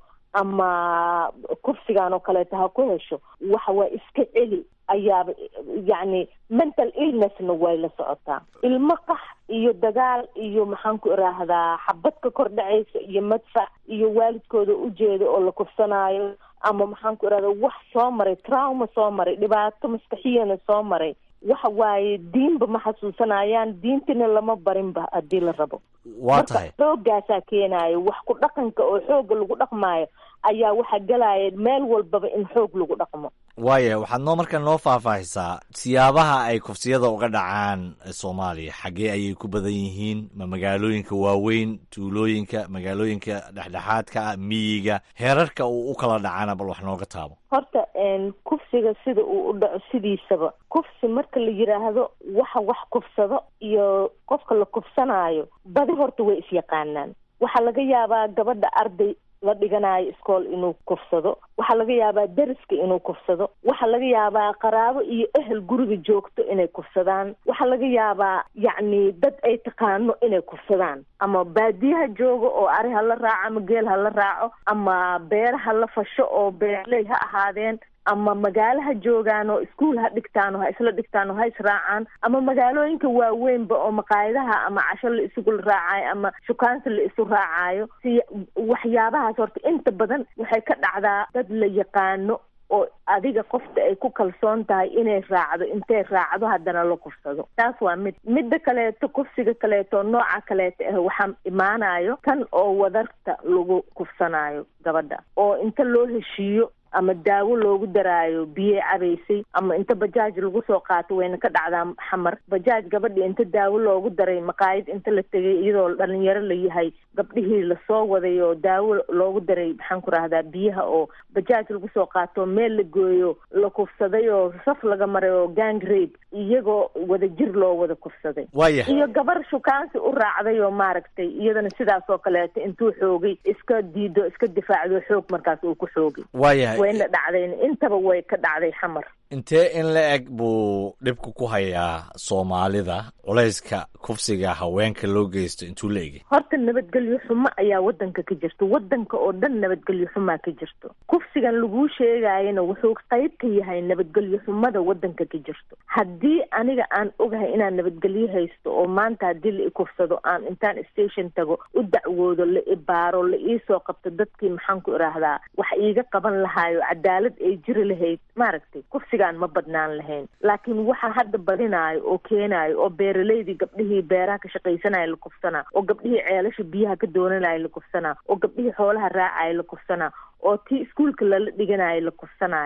ama kursigan oo kaleeto ha ku hesho waxa waa iska celi ayaaba yacni mental illnessna way la socotaa ilmo qax iyo dagaal iyo maxaan ku iraahdaa xabad ka kor dhacaysa iyo madfac iyo waalidkooda ujeeda oo la kufsanaayo ama maxaan ku irahdaa wax soo maray trauma soo maray dhibaato maskaxiyana soo maray waxa waaye diinba ma xasuusanayaan diintina lama barinba haddii la rabo waa tahay xoogaasaa keenaayo wax ku dhaqanka oo xooga lagu dhaqmaayo ayaa waxaa gelaya meel walbaba in xoog lagu dhaqmo waaya waxaad noo markaa noo faahfaahisaa siyaabaha ay kufsiyada uga dhacaan soomaaliya xaggee ayay ku badan yihiin ma magaalooyinka waaweyn tuulooyinka magaalooyinka dhexdhexaadka ah miyiga heerarka uu u kala dhacana bal wax nooga taabo horta kufsiga sida uu u dhaco sidiisaba kufsi marka la yidhaahdo waxa wax kufsado iyo qofka la kufsanaayo badi horta way isyaqaanaan waxaa laga yaabaa gabadha arday la dhiganayo iskool inuu kufsado waxaa laga yaabaa deriska inuu kufsado waxaa laga yaabaa qaraabo iyo ehel guriga joogto inay kufsadaan waxaa laga yaabaa yacni dad ay taqaano inay kufsadaan ama baadiyaha joogo oo ari ha la raaco ama geel ha la raaco ama beer ha la fasho oo beerley ha ahaadeen ama magaalo ha joogaan oo iskuol ha dhigtaan oo ha isla dhigtaan oo ha israacaan ama magaalooyinka waaweynba oo maqaayadaha ama casho la isugu raacayo ama shukaansi la isu raacayo si waxyaabahaas horta inta badan waxay ka dhacdaa dad la yaqaano oo adiga qofta ay ku kalsoon tahay inay raacdo intay raacdo haddana la kufsado taas waa mid midda kaleeto kufsiga kaleeto nooca kaleeto ah waxaa imaanayo tan oo wadarta lagu kufsanayo gabadha oo inta loo heshiiyo ama daawo loogu daraayo biyey cabaysay ama inta bajaaj lagu soo qaato wayna ka dhacdaa xamar bajaaj gabadhii inta daawo loogu daray maqaayad inta la tegay iyadoo dhalinyaro la yahay gabdhihii lasoo waday oo daawo loogu daray maxaan ku rahdaa biyaha oo bajaaj lagu soo qaato meel la gooyo la kufsaday oo saf laga maray oo gang rape iyagoo wada jir loo wada kufsaday waayahay iyo gabar shukaansi u raacday oo maaragtay iyadana sidaas oo kaleeto intuu xoogay iska diido iska difaacdo xoog markaas uu ku xoogay waayahay wayna dhacdayn intaba way ka dhacday xamar intee in la eg buu dhibku ku hayaa soomaalida culayska kufsiga haweenka loo geysto intuu la egay horta nabadgelyo xumo ayaa wadanka ka jirto wadanka oo dhan nabadgelyo xumaa ka jirto kufsigan laguu sheegayana wuxuu qayb ka yahay nabadgelyo xumada wadanka ka jirto haddii aniga aan ogahay inaan nabadgelyo haysto oo maanta haddii la ikufsado aan intaan station tago u dacwoodo la ibaaro la iisoo qabto dadkii maxaan ku iraahdaa wax iiga qaban lahaayo cadaalad ay jiri lahayd maaragtay kufsigaan ma badnaan lahayn laakiin waxa hadda badinaayo oo keenaayo oo beeraleydii gabdhihii beeraha ka shaqaysanaya la kufsanaa oo gabdhihii ceelasha biyaha ka doonanaya la kufsanaa oo gabdhihii xoolaha raacaya la kufsanaa oo tii iskuolka lala dhiganayo la kufsanaayo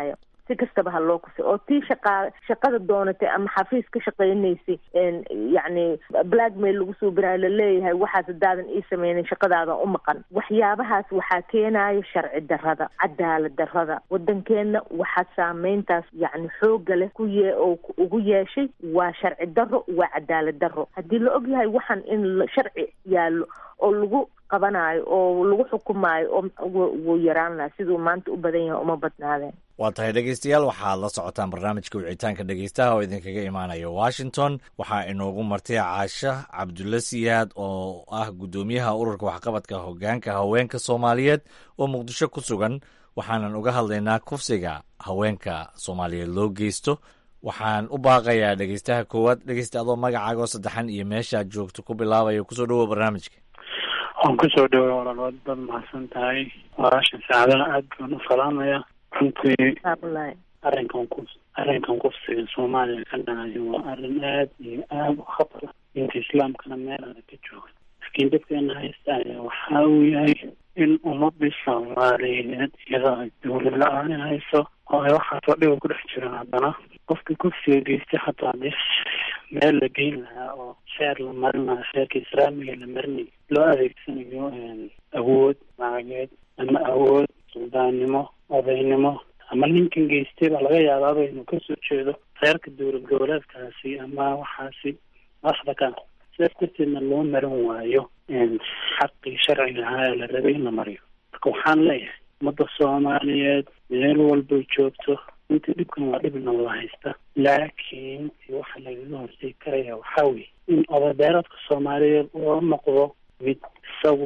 si kastaba ha loo kusay oo tii shaqaa shaqada doonatay ama xafiis ka shaqaynaysay yacni blackmail lagu soo birayo laleeyahay waxaas hadaadan ii sameynin shaqadaadan u maqan waxyaabahaas waxaa keenayo sharci darrada cadaalad darrada waddankeenna waxaa saameyntaas yacni xooga leh ku yee oo ugu yeeshay waa sharci darro waa cadaalad darro haddii la og yahay waxaan in sharci yaallo oo lagu qabanayo oo lagu xukumaayo oo wuu yaraan laha siduu maanta u badan yahay uma badnaadeen waa tahay dhegeystayaal waxaad la socotaan barnaamijka wicitaanka dhegeystaha oo idinkaga imaanaya washington waxaa inoogu martay caasha cabdulla siyaad oo ah guddoomiyaha ururka waxqabadka hogaanka haweenka soomaaliyeed oo muqdisho ku sugan waxaanan uga hadlaynaa kufsiga haweenka soomaaliyeed loo geysto waxaan u baaqayaa dhegeystaha koowaad dhegeysta adoo magacaagoo saddexan iyo meeshaad joogto ku bilaabaya kusoo dhawoa barnaamijka waan kusoo dhaway walaalood baad mahadsan tahay walaashan saacadaha aad baan u salaamaya runtii arrinkan ku arrinkan kufsiga soomaaliya ka dhacayo waa arrin aad iyo aada u khatar ah diinta islaamkana meel adag ka jooga laakiin dadkeena haysta ayaa waxa uu yahay in ummadii soomaaliyeed iyadoo ay dawlad la-aani hayso oo ay waxaasoo dhiba ku dhex jiraan haddana qofkii kufsiga geystay hataa hadii meel la geyn lahaa oo sheer la marin lahaa sheerka islaamiga la marinay loo adeegsanayo awood macageed ama awood suldaannimo odaynimo ama ninkan geystay baa laga yaabaaba inuu kasoo jeedo reerka dowlad goboleedkaasi ama waxaasi madaxda ka sidaas darteedna loo marin waayo xaqii sharciga ahaa ee la rabay in la mariyo marka waxaan leeyahay ummadda soomaaliyeed meel walbay joogto inta dhibkan waa dhib nabada haysta laakiin waxa lagaga hortegi karaya waxaa weye in odadeeradka soomaaliyeed oo noqdo mid isagu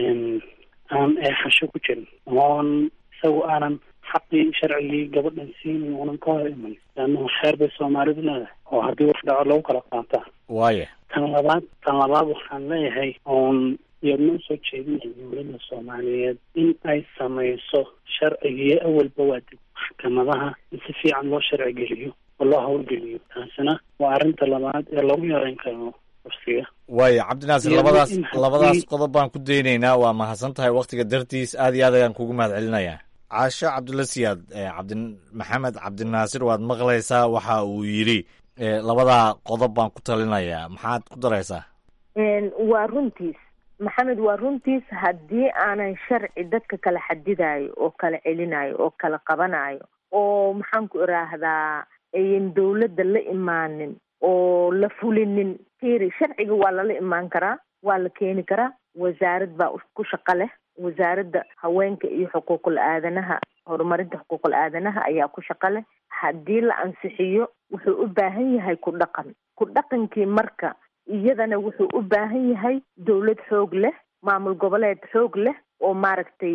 aan eexasho ku jirin oon isagu aanan xaqii sharcigii gabadhan siinin unan ka hor iman leannahu xeer bay soomaalidu leedahay oo haddii wax dhaco lagu kala qaataa waaya tan labaad tan labaad waxaan leeyahay oon iyadna usoo jeedinaya dowladda soomaaliyeed in ay samayso sharcigii awalba waa dib maxkamadaha in si fiican loo sharci geliyo oo loo hawlgeliyo taasina waa arrinta labaad ee lagu yareyn karo kufsiga waaya cabdinaasir labadaas labadaas qodob baan ku daynaynaa waa mahadsan tahay waktiga dartiis aad iyo aad ayaan kugu mahad celinayaa caasho cabdulla siyaad cabdi maxamed cabdinaasir waad maqlaysaa waxa uu yidhi labadaa qodob baan ku talinayaa maxaad ku daraysaa waa runtiis maxamed waa runtiis haddii aanan sharci dadka kala xadidayo oo kala celinayo oo kala qabanayo oo maxaan ku iraahdaa ayan dawladda la imaanin oo la fulinin firi sharciga waa lala imaan karaa waa la keeni karaa wasaarad baa ku shaqo leh wasaaradda haweenka iyo xuquuqul aadanaha horumarinta xuquuqul aadanaha ayaa ku shaqo leh haddii la ansixiyo wuxuu u baahan yahay ku dhaqan ku dhaqankii marka iyadana wuxuu u baahan yahay dawlad xoog leh maamul goboleed xoog leh oo maaragtay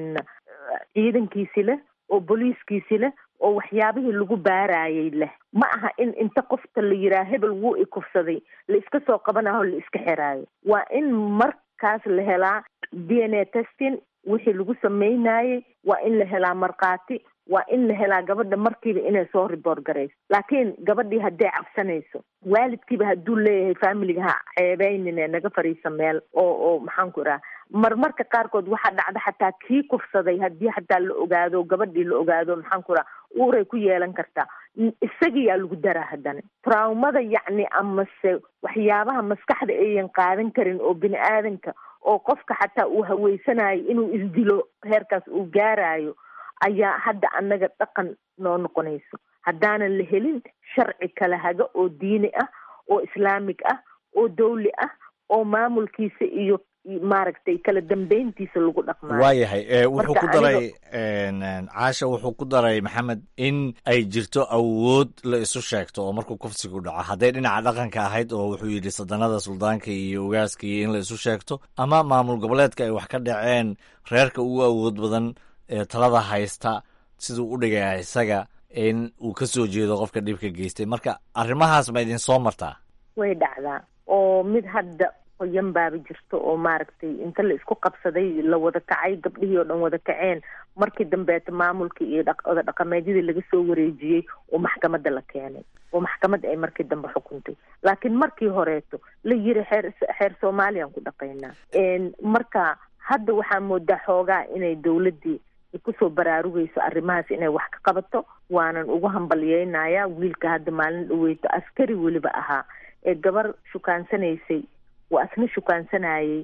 ciidankiisi leh oo booliiskiisi leh oo waxyaabihii lagu baarayay leh ma aha in inta qofta la yiraa hebel wuu ikufsaday la iska soo qabanaho la iska xiraayo waa in markaas la helaa d n a testing wixii lagu sameynayay waa in la helaa markhaati waa in la helaa gabadha markiiba inay soo riboort garayso laakiin gabadhii hadday cabsanayso waalidkiiba hadduu leeyahay familiga ha ceebeynine naga fariisa meel oo oo maxaan ku idhaha marmarka qaarkood waxaa dhacda xataa kii kufsaday haddii xataa la ogaado gabadhii la ogaado maxaan ku idhaha uuray ku yeelan kartaa isagiyaa lagu daraa haddana traumada yacni amase waxyaabaha maskaxda ayan qaadan karin oo bini aadanka oo qofka xataa uu haweysanayo inuu isdilo heerkaas uu gaarayo ayaa hadda annaga dhaqan noo noqonayso haddaanan la helin sharci kala haga oo diini ah oo islaamig ah oo dawli ah oo maamulkiisa iyo maaragtay kala dambeyntiisa lagu dhaqmaayo waayahay wuxuu ku daray caasha wuxuu ku daray maxamed in ay jirto awood la isu sheegto oo markuu kufsigu dhaco hadday dhinaca dhaqanka ahayd oo wuxuu yidhi sadanada suldaanka iyo ogaaska iyo in la isu sheegto ama maamul goboleedka ay wax ka dhaceen reerka ugu awood badan ee talada haysta siduu u dhigaya isaga in uu ka soo jeedo qofka dhibka geystay marka arrimahaas ma idin soo martaa way dhacdaa oo mid hadda qoyan baaba jirto oo maaragtay inta la isku qabsaday la wada kacay gabdhihii oo dhan wada kaceen markii dambeeta maamulkii iyo oda dhaqameedyadii laga soo wareejiyey oo maxkamadda la keenay oo maxkamadda ay markii dambe xukuntay laakiin markii horeeto la yiri xeer xeer soomaaliyaan ku dhaqaynaa marka hadda waxaa moodaa xoogaa inay dawladdii ay kusoo baraarugayso arrimahaas inay wax ka qabato waanan ugu hambalyeynayaa wiilka hadda maalin dhaweyto askari weliba ahaa ee gabar shukaansanaysay waa asna shukaansanayay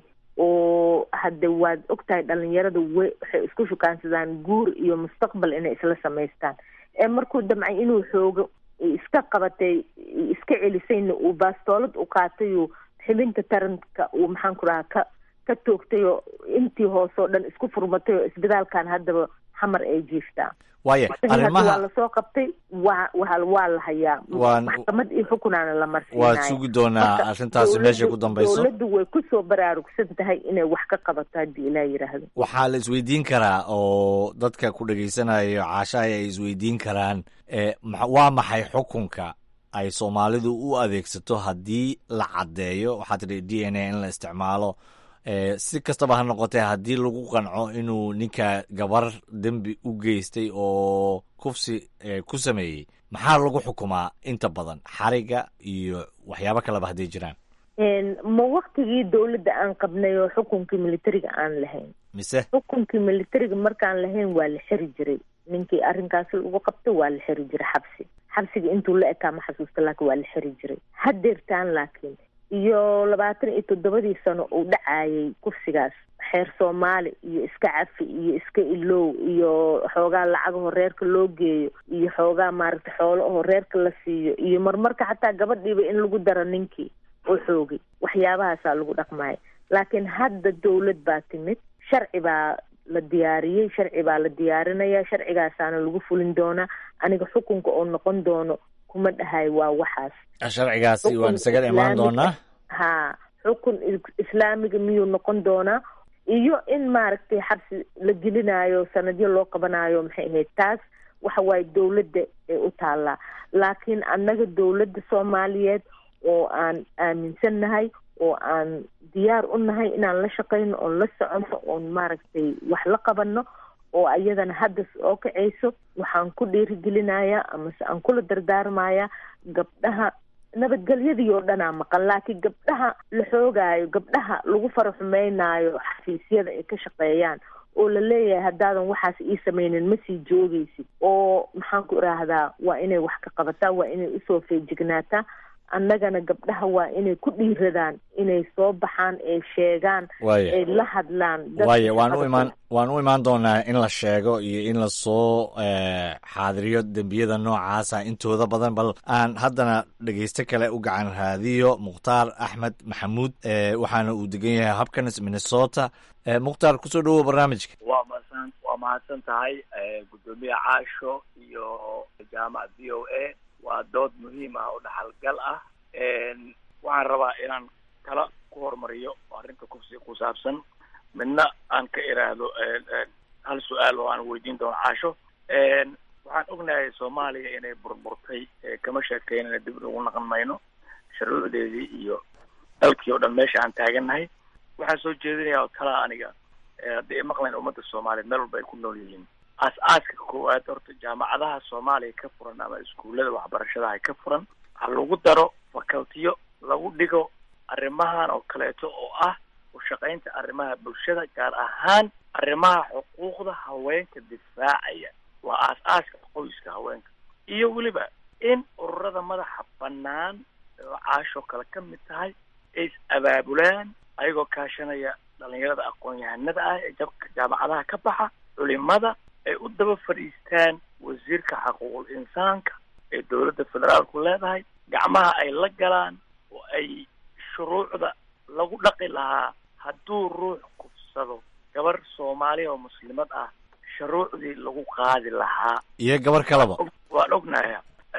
oo hadde waad ogtahay dhalinyarada we waxay isku shukaansadaan guur iyo mustaqbal inay isla samaystaan ee markuu damcay inuu xoogo iska qabatay iska celisayna uu baastoolad u qaatayoo xibinta taranka uu maxaan ku dhahaa ka ka toogtay oo intii hoose oo dhan isku furmatay oo isbitaalkan haddaba xamar ay jiiftaa waaya waa arrimaha lasoo qabtay waa waa waa la hayaa Waan- maxkamad iyo xukunaana la marsiinaya waad sugi doonaa Marka arrintaasi meeshay ku dowladdu- dambayso dowladdu way kusoo baraarugsan tahay inay wax ka qabato haddii ilaa yidhaahdo waxaa la isweydiin karaa oo dadka ku dhagaysanayo caashahay ay isweydiin karaan e ma- waa maxay xukunka ay soomaalidu u adeegsato haddii la caddeeyo waxaa tidhi d n a in la isticmaalo e si kastaba ha noqotee haddii lagu qanco inuu ninka gabar dembi u geystay oo kufsi e, ku sameeyey maxaa lagu xukumaa inta badan xariga iyo waxyaabo kaleba hadday jiraan Een, ma waktigii dowladda aan qabnay oo xukunkii militariga aan lahayn mise xukunkii militariga markaan lahayn waa la xiri jiray ninkii arrinkaasi lagu qabto waa la xiri jiray xabsi xabsiga intuu la ekaa ma xasuusta laakiin waa la xiri jiray hadeertaan laakiin iyo labaatan iyo toddobadii sano uu dhacayay kufsigaas xeer soomaali iyo iska cafi iyo iska ilow iyo xoogaa lacagaho reerka loo geeyo iyo xoogaa maaragtay xoolo aho reerka la siiyo iyo marmarka xataa gabadhiiba in lagu daro ninkii oo xoogay waxyaabahaasaa lagu dhaqmaya laakiin hadda dowlad baa timid sharci baa la diyaariyey sharci baa la diyaarinaya sharcigaasaana lagu fulin doonaa aniga xukunka oo noqon doono kuma dhahay waa waxaas sharcigaasi waan isaga imaan doonaa ha xukun is- islaamiga miyuu noqon doonaa iyo in maaragtay xabsi la gelinayo sanadyo loo qabanayo maxay ahayd taas waxa waaye dowladda ee u taallaa laakiin annaga dowladda soomaaliyeed oo aan aaminsannahay oo aan diyaar u nahay inaan la shaqayno oon la soconno oon maaragtay wax la qabanno oo ayadana hadda oo kacayso waxaan ku dhiirigelinayaa amase aan kula dardaarmayaa gabdhaha nabadgelyadii oo dhanaa maqan laakiin gabdhaha la xoogaayo gabdhaha lagu faraxumeynaayo xafiisyada ay ka shaqeeyaan oo la leeyahay haddaadan waxaas ii sameynin ma sii joogaysid oo maxaan ku idhaahdaa waa inay wax ka qabataa waa inay usoo feejignaataa annagana gabdhaha waa inay ku dhiiradaan inay soo baxaan ee sheegaan Waaya. ay la hadlaan dadka waaye waan u shaqada imaan waan u imaan doonaa in la sheego iyo in lasoo eh, xaadiriyo dembiyada noocaasa intooda badan bal aan haddana dhegeysto kale u gacan raadiyo mukhtaar axmed maxamuud eh, waxaana uu degan yahay habkanis minnesota Eh, mukhtaar kusoo dhawow barnaamijka waa mahadsan waa mahadsan tahay eh, guddoomiye caasho iyo jaamaca v o a waa dood muhiim ah oo dhaxalgal ah En, waxaan rabaa inaan kala ku hormariyo oo arrinta kufsiga ku saabsan midna aan ka iraahdo en, en, hal su-aal oo aan weydiin doono caasho En, waxaan ognahay soomaaliya inay burburtay eh, kama sheekeynana dib ugu naqan mayno shuruucdeedii iyo dalkii oo dhan meesha aan taagannahay waxaan soo jeedinayaa oo kalaa aniga eh, haddii ay maqlayn ummadda soomaaliyeed meel walba ay ku nool yihiin aas-aaska koowaad horta jaamacadaha soomaaliya ka furan ama iskuullada waxbarashadaha ka furan ha lagu daro facultiyo lagu dhigo arrimahan oo kaleeto oo ah u shaqaynta arrimaha bulshada gaar ahaan arrimaha xuquuqda haweenka difaacaya waa aas-aaska qoyska haweenka iyo weliba in ururada madaxa bannaan oo caashoo kale ka mid tahay ay is abaabulaan ayagoo kaashanaya dhalinyarada aqoon-yahanada ah ee jabka jaamacadaha ka baxa culimada ay u daba fadhiistaan wasiirka xaquuqul insaanka ee dowladda federaalku leedahay gacmaha ay la galaan oo ay shuruucda lagu dhaqi lahaa hadduu ruux kufsado gabar soomaaliya oo muslimad ah shuruucdii lagu qaadi lahaa iyo gabar kaleba waan ognahay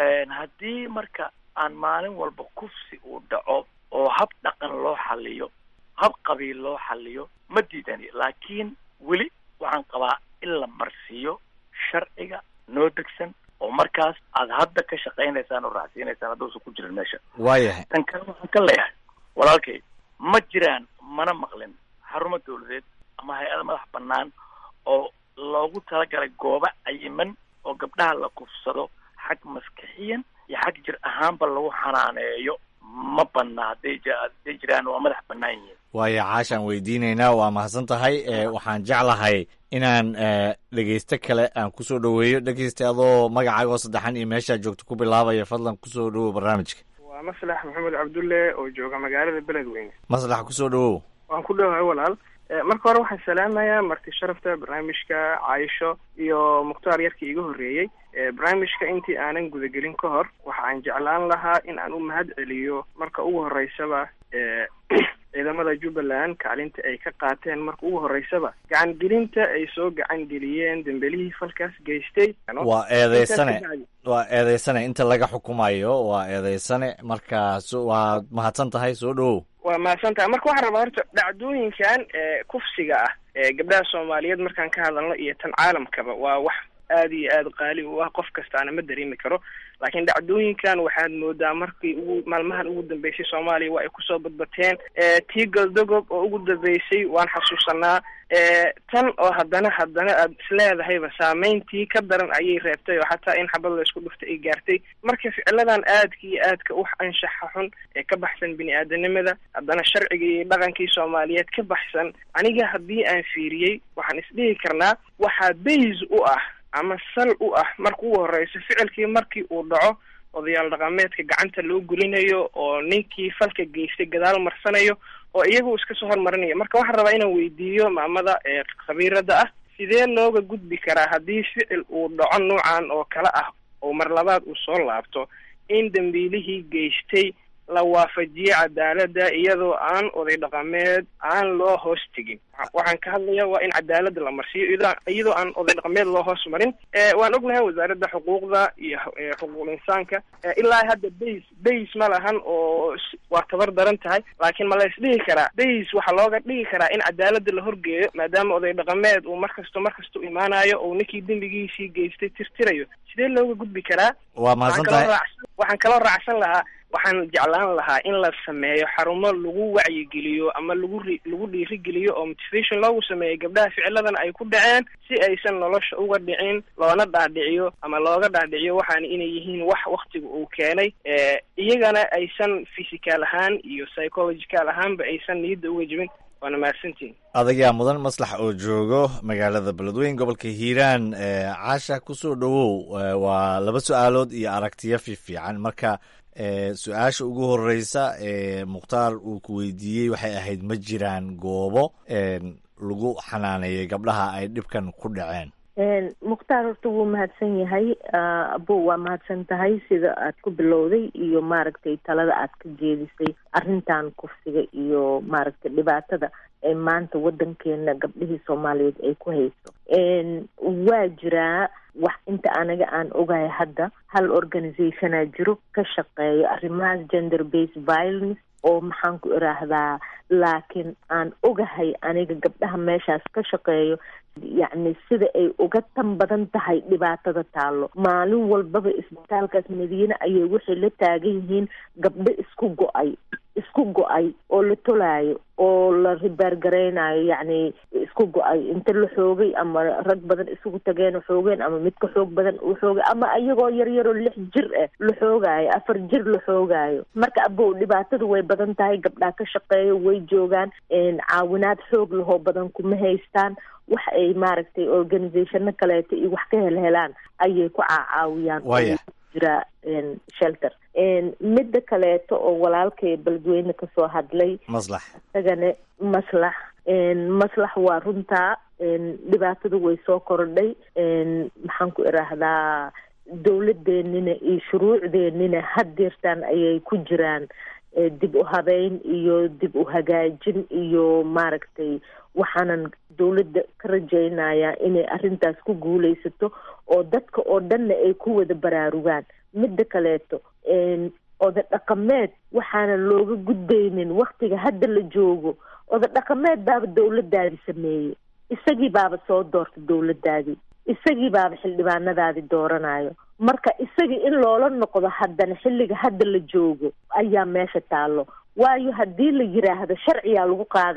haddii marka aan maalin walba kufsi uu dhaco oo hab dhaqan loo xaliyo hab qabiil loo xaliyo ma diidani laakiin weli waxaan qabaa in la marsiiyo sharciga noo degsan oo markaas aad hadda ka shaqaynaysaan oo raacsiinaysaan hadduusan ku jirin meesha waayahay tan kale waxaan ka leeyahay walaalkay ma jiraan mana maqlin xarumo dawladeed ama hay-ada madax bannaan oo loogu talagalay goobo cayiman oo gabdhaha la kufsado xag maskixiyan iyo xag jir ahaanba lagu xanaaneeyo ma banna hadday j hadday jiraan waa madax bannaan yihiin waayo caashaan weydiinaynaa waa mahadsan tahay waxaan jeclahay inaan dhegeysto kale aan kusoo dhoweeyo dhegeysta adoo magacaago saddexan iyo meeshaa joogto ku bilaabaya fadlan kusoo dhowow barnaamijka waa maslax maxamed cabdulle oo jooga magaalada beledweyne maslax kusoo dhowow waan ku dhowahay walaal marka hore waxaan salaamayaa marti sharafta barnaamijka caayisho iyo mukhtaar yarkii iga horreeyey barnaamijka intii aanan gudagelin ka hor waxa aan jeclaan lahaa in aan u mahad celiyo marka ugu horeysaba ciidamada jubbaland kaalinta ay ka qaateen marka ugu horeysaba gacan gelinta ay soo gacan geliyeen dembelihii falkaas geystay waa eedeysane waa eedeysane inta laga xukumayo waa eedeysane marka waad mahadsan tahay soo dhowow waa mahadsan tahay marka waxaan rabaa horta dhacdooyinkan kufsiga ah ee gabdhaha soomaaliyeed markaan ka hadalno iyo tan caalamkaba waa wax aad iyo aad qaali u ah qof kastaana ma dareemi karo laakiin dhacdooyinkan waxaad moodaa markii ugu maalmahan ugu dambeysay soomaaliya waa ay kusoo badbateen tii galdogob oo ugu dambeysay waan xasuusanaa tan oo haddana haddana aad isleedahayba saameyntii ka daran ayay reebtay oo xataa in xabad la isku dhuftay ay gaartay marka ficiladan aadka iyo aadka u anshaxa xun ee ka baxsan bini aadanimada haddana sharciga iyo dhaqankii soomaaliyeed ka baxsan aniga haddii aan fiiriyey waxaan isdhihi karnaa waxaa bays u ah ama sal u ah marka ugu horeyso ficilkii markii uu dhaco odayaal dhaqameedka gacanta loo gelinayo oo ninkii falka geystay gadaal marsanayo oo iyagu iska soo hormarinayo marka waxaan rabaa inaan weydiiyo maamada ee khabiirada ah sidee looga gudbi karaa haddii ficil uu dhaco noocan oo kale ah oo mar labaad uu soo laabto in dambiilihii geystay la waafajiyo cadaaladda iyadoo aan oday dhaqameed aan loo hoos tegin waxaan ka hadlaya waa in cadaaladda la marsiiyo iyadoo aan oday dhaqameed loo hoos marin waan ognahay wasaaradda xuquuqda iyo xuquuqul insaanka ilaa hadda bays bays ma lahan oo waa tabar daran tahay laakiin ma la isdhihi karaa bays waxaa looga dhigi karaa in cadaaladda la horgeeyo maadaama oday dhaqameed uu markasto markasta u imaanayo oo ninkii dembigiisii geystay tirtirayo sidee looga gudbi karaa waa mahadsan tahay waxaan kaloo raacsan lahaa waxaan jeclaan lahaa in la sameeyo xarumo lagu wacyigeliyo ama lagu ri lagu dhiirigeliyo oo motivation loogu sameeyo gabdhaha ficiladan ay ku dhaceen si aysan nolosha uga dhicin loona dhaadhiciyo ama looga dhaadhiciyo waxaana inay yihiin wax waktiga uu keenay iyagana aysan physical ahaan iyo psychological ahaanba aysan niyadda uga jebin waana mahadsantiin adagaa mudan maslax oo joogo magaalada beledweyn gobolka hiiraan caasha kusoo dhowow waa laba su-aalood iyo aragtiyo fiifiican marka su-aasha ugu horeysa ee mukhtaar uu ku weydiiyey waxay ahayd ma jiraan goobo lagu xanaaneeyay gabdhaha ay dhibkan ku dhaceen mukhtaar horta wuu mahadsan yahay abo waa mahadsan tahay sida aad ku bilowday iyo maaragtay talada aad ka jeedisay arrintan kufsiga iyo maaragtay dhibaatada ee maanta waddankeena gabdhihii soomaaliyeed ay ku hayso waa jiraa wax inta anaga aan ogahay hadda hal organizationaa jiro ka shaqeeyo arrimahaas gender based violence oo maxaan ku iraahdaa laakiin aan ogahay aniga gabdhaha meeshaas ka shaqeeyo yacni sida ay uga tan badan tahay dhibaatada taallo maalin walbaba isbitaalkaas madiine ayay waxay la taagan yihiin gabdho isku go-ay isku go-ay oo la tolaayo oo la ribaargareynayo yacni isku go-ay inta la xoogay ama rag badan isugu tageen xoogeen ama mid ka xoog badan uu xoogay ama iyagoo yaryaroo lix jir ah la xoogaayo afar jir la xoogaayo marka abow dhibaatadu way badan tahay gabdhaa ka shaqeeyo way joogaan caawinaad xoog lahoo badan kuma haystaan wax ay maaragtay organizationo kaleeto iyo wax ka helhelaan ayay ku caacaawiyaan jira shelter midda kaleeto oo walaalkay beledweyne kasoo hadlay maslax isagana maslax maslax waa runtaa dhibaatadu way soo kordhay maxaan ku iraahdaa dowladeenina iyo shuruucdeenina haddeertaan ayay ku jiraan dib u habeyn iyo dib u hagaajin iyo maaragtay waxaanan dowladda ka rajaynayaa inay arrintaas ku guuleysato oo dadka oo dhanna ay ku wada baraarugaan midda kaleeto oda dhaqameed waxaanan looga gudbaynin waktiga hadda la joogo oda dhaqameed baaba dowladaadi sameeyey isagii baaba soo doorta dowladaadii isagii baaba xildhibaanadaadii dooranayo marka isagii in loola noqdo haddana xilliga hadda la joogo ayaa meesha taallo waayo haddii la yiraahdo sharciyaa lagu qaadaa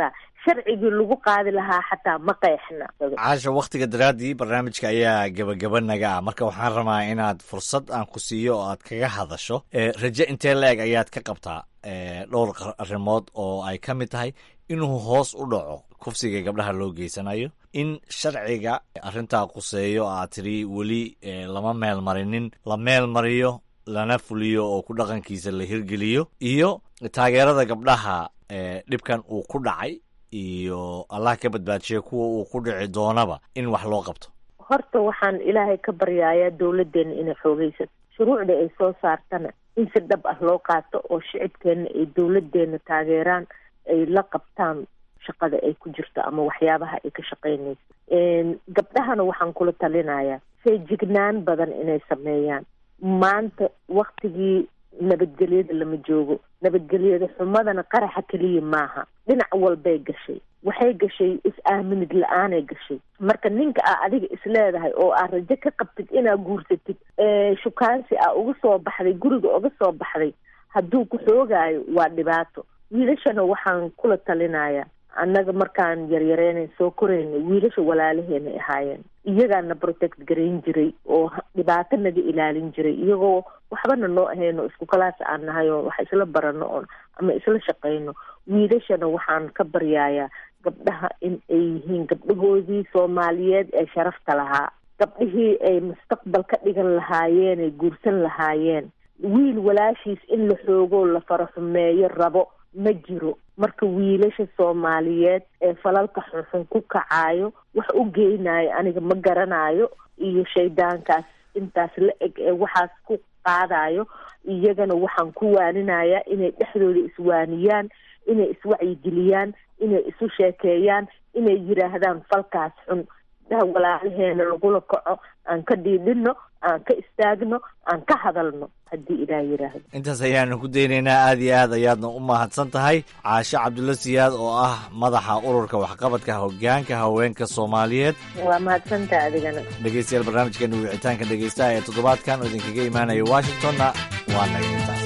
sharcigii lagu qaadi lahaa xataa ma qeexna caasha wakhtiga daraaddii barnaamijka ayaa gebagaba naga ah marka waxaan rabaa inaad fursad aan ku siiyo oo aad kaga hadasho raje intee la-eg ayaad ka qabtaa dhowr arrimood oo ay ka mid tahay inuu hoos u dhaco kufsiga gabdhaha loo geysanayo in sharciga arrintaa quseeyo aad tiri weli lama meel marinin la meel mariyo lana fuliyo oo ku dhaqankiisa la hirgeliyo iyo taageerada gabdhaha dhibkan uu ku dhacay iyo allah ka badbaadshiya kuwa uu ku dhici doonaba in wax loo qabto horta waxaan ilaahay ka baryayaa dawladdeena inay xoogaysato shuruucda ay soo saartana in si dhab ah loo qaato oo shicibkeenna ay dawladdeena taageeraan ay la qabtaan shaqada ay ku jirto ama waxyaabaha ay ka shaqaynayso gabdhahana waxaan kula talinayaa feejignaan badan inay sameeyaan maanta waktigii nabadgelyada lama joogo nabadgelyada xumadana qaraxa keliya maaha dhinac walbay gashay waxay gashay is-aaminid la-aanay gashay marka ninka aa adiga isleedahay oo aa rajo ka qabtid inaa guursatid shukaansi aa uga soo baxday guriga uga soo baxday hadduu ku xoogaayo waa dhibaato wiilashana waxaan kula talinayaa annaga markaan yaryareynan soo koraynay wiilasha walaalaheenay ahaayeen iyagaana protect garayn jiray oo dhibaato naga ilaalin jiray iyagoo waxbana noo ahayn oo isku kalaas aan nahay oo wax isla barano oon ama isla shaqayno wiilashana waxaan ka baryayaa gabdhaha in ay yihiin gabdhahoodii soomaaliyeed ee sharafta lahaa gabdhihii ay mustaqbal ka dhigan lahaayeen ay guursan lahaayeen wiil walaashiis in la xoogoo la faraxumeeyo rabo ma jiro marka wiilasha soomaaliyeed ee falalka xunxun ku kacaayo wax u geynayo aniga ma garanayo iyo shaydaankaas intaas la eg ee waxaas ku qaadayo iyagana waxaan ku waaninayaa inay dhexdooda iswaaniyaan inay iswacyigeliyaan inay isu sheekeeyaan inay yidhaahdaan falkaas xun daha walaalaheena lagula kaco aan ka dhiidhino aan ka istaagno aan ka hadalno haddii ilaah yidhaahdo intaas ayaanu ku daynaynaa aada iyo aad ayaadna u mahadsan tahay caashe cabdulla siyaad oo ah madaxa ururka waxqabadka hogaanka haweenka soomaaliyeed waa mahadsantaha adigana dhegeystayaal barnaamijkeena wicitaanka dhegeystaha ee toddobaadkan oo idinkaga imaanaya washingtonna waa naga intaas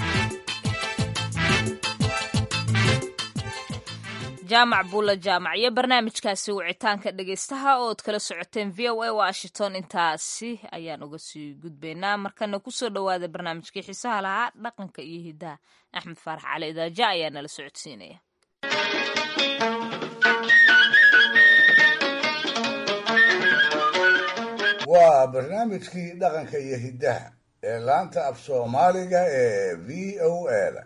jaamac buulla jaamac iyo barnaamijkaasi wicitaanka dhegeystaha ood kala socoteen v o a washington intaasi ayaan uga sii gudbaynaa markana kusoo dhowaada barnaamijkii xiisaha lahaa dhaqanka iyo hidaha axmed faarax cali idaaja ayaa nala socodsiinaya waa barnaamijkii dhaqanka iyo hiddaha ee laanta af soomaaliga ee v o a da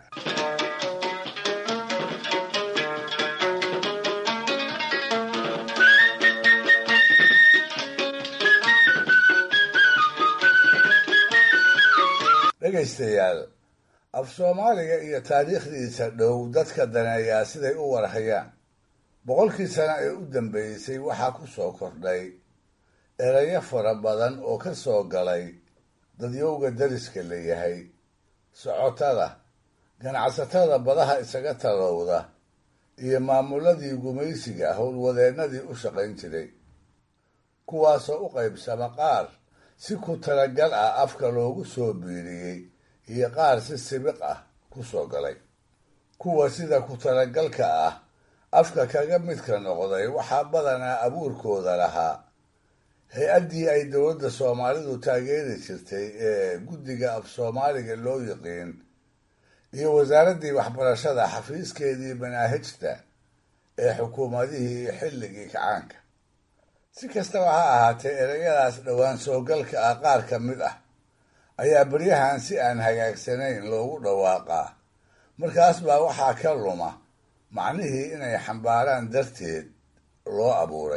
dhegaystayaal af soomaaliga iyo taariikhdiisa dhow dadka daneeyaa siday u warhayaan boqolkii sano ee u dambeysay waxaa ku soo kordhay erayo fara badan oo ka soo galay dadyowga dariska la yahay socotada ganacsatada badaha isaga talowda iyo maamuladii gumaysiga howlwadeennadii u shaqayn jiray kuwaasoo u qaybsama qaar si ku talagal ah afka loogu soo biiriyey iyo qaar si sibiq ah ku soo galay kuwa sida ku talagalka ah afka kaga midka noqday waxaa badanaa abuurkooda lahaa hay-addii ay dowladda soomaalidu taageeri jirtay ee guddiga af soomaaliga loo yiqiin iyo wasaaraddii waxbarashada xafiiskeedii manaahijta ee xukuumadihii xilligii kacaanka si kastaba ha ahaatee ereyadaas dhowaan soogalka ah qaar ka mid ah ayaa beryahan si aan hagaagsanayn loogu dhawaaqaa markaas baa waxaa ka luma macnihii inay xambaaraan darteed loo abuuray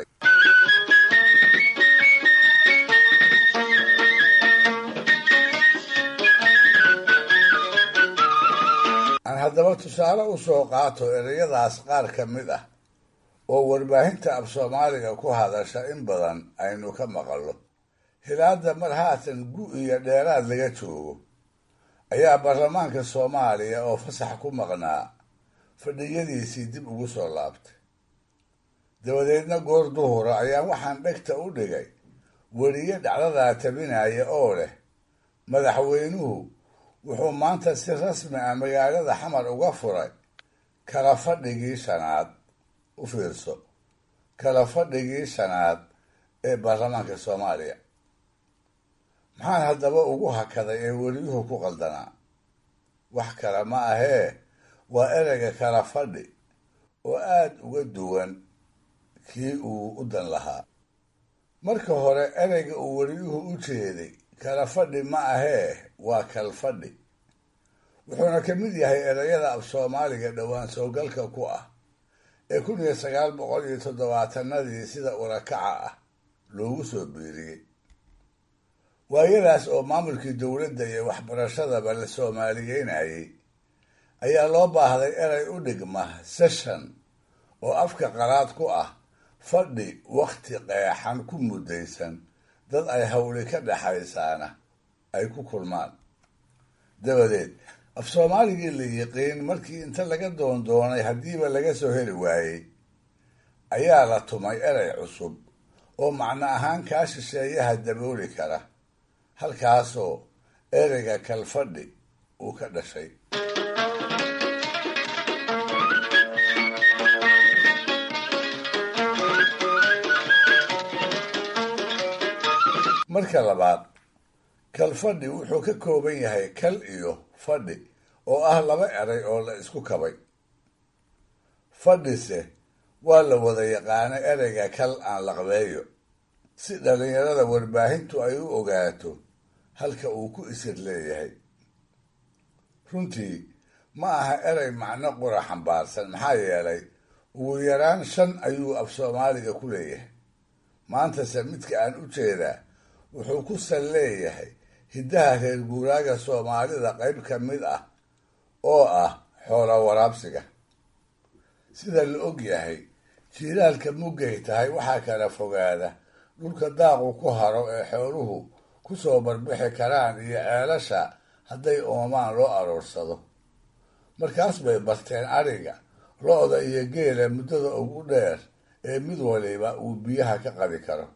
aan haddaba tusaale u soo qaato ereyadaas qaar ka mid ah oo warbaahinta af soomaaliga ku hadasha in badan aynu ka maqallo hilaadda mar haatan gu iyo dheeraad laga joogo ayaa baarlamaanka soomaaliya oo fasax ku maqnaa fadhiyadiisii dib ugu soo laabtay dabadeedna goor duhura ayaa waxaan dhegta u dhigay weriye dhacdadaa tabinaya oo leh madaxweynuhu wuxuu maanta si rasmi ah magaalada xamar uga furay kala fadhigii shanaad u fiirso kala fadhigii shanaad ee baarlamaanka soomaaliya maxaan haddaba ugu hakaday ee weliyuhu ku qaldanaa wax kale ma ahee waa ereyga kala fadhi oo aada uga duwan kii uu u dan lahaa marka hore ereyga uu weliyuhu u jeeday kala fadhi ma ahee waa kal fadhi wuxuuna ka mid yahay ereyada af soomaaliga dhowaan soogalka ku ah ee kun iyo sagaal boqol iyo toddobaatanadii sida urakaca ah loogu soo biiriyey waayadaas oo maamulkii dowladda iyo waxbarashadaba la soomaaliyeynayay ayaa loo baahday erey u dhigma session oo afka qalaad ku ah fadhi wakhti qeexan ku muddaysan dad ay hawli ka dhexaysaana ay ku kulmaan dabadeed af soomaaligii la yiqiin markii inta laga doondoonay haddiiba laga soo heli waayey ayaa la tumay erey cusub oo macno ahaan kaa shisheeyaha dabooli kara halkaasoo ereyga kalfadhi uu ka dhashay marka labaad kalfadhi wuxuu ka kooban yahay kal iyo fadhi oo ah laba erey oo la isku kabay fadhise waa la wada yaqaano ereyga kal aan laqbeeyo si dhallinyarada warbaahintu ay u ogaato halka uu ku isir leeyahay runtii ma aha erey macno qura xambaarsan maxaa yeelay ugu yaraan shan ayuu af soomaaliga ku leeyahay maantase midka aan u jeedaa wuxuu ku sal leeyahay hiddaha reer guuraaga soomaalida qayb ka mid ah oo ah xoola waraabsiga sida la og yahay jiilaalka muggay tahay waxaa kala fogaada dhulka daaqu ku haro ee xooluhu ku soo barbixi karaan iyo ceelasha hadday oomaan loo aroorsado markaas bay barteen ariga lo-da iyo geela muddada ugu dheer ee mid waliba uu biyaha ka qadi karo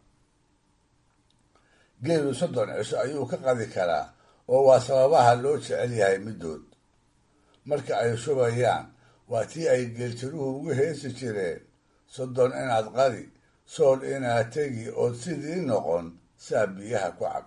geelu soddon cisho ayuu ka qadi karaa oo waa sababaha loo jecel yahay middood marka ay shubayaan waa tii ay geeltiruhu ugu heesi jireen soddon inaad qadi sool inaad tegi ood sidii noqon saa biyaha ku cab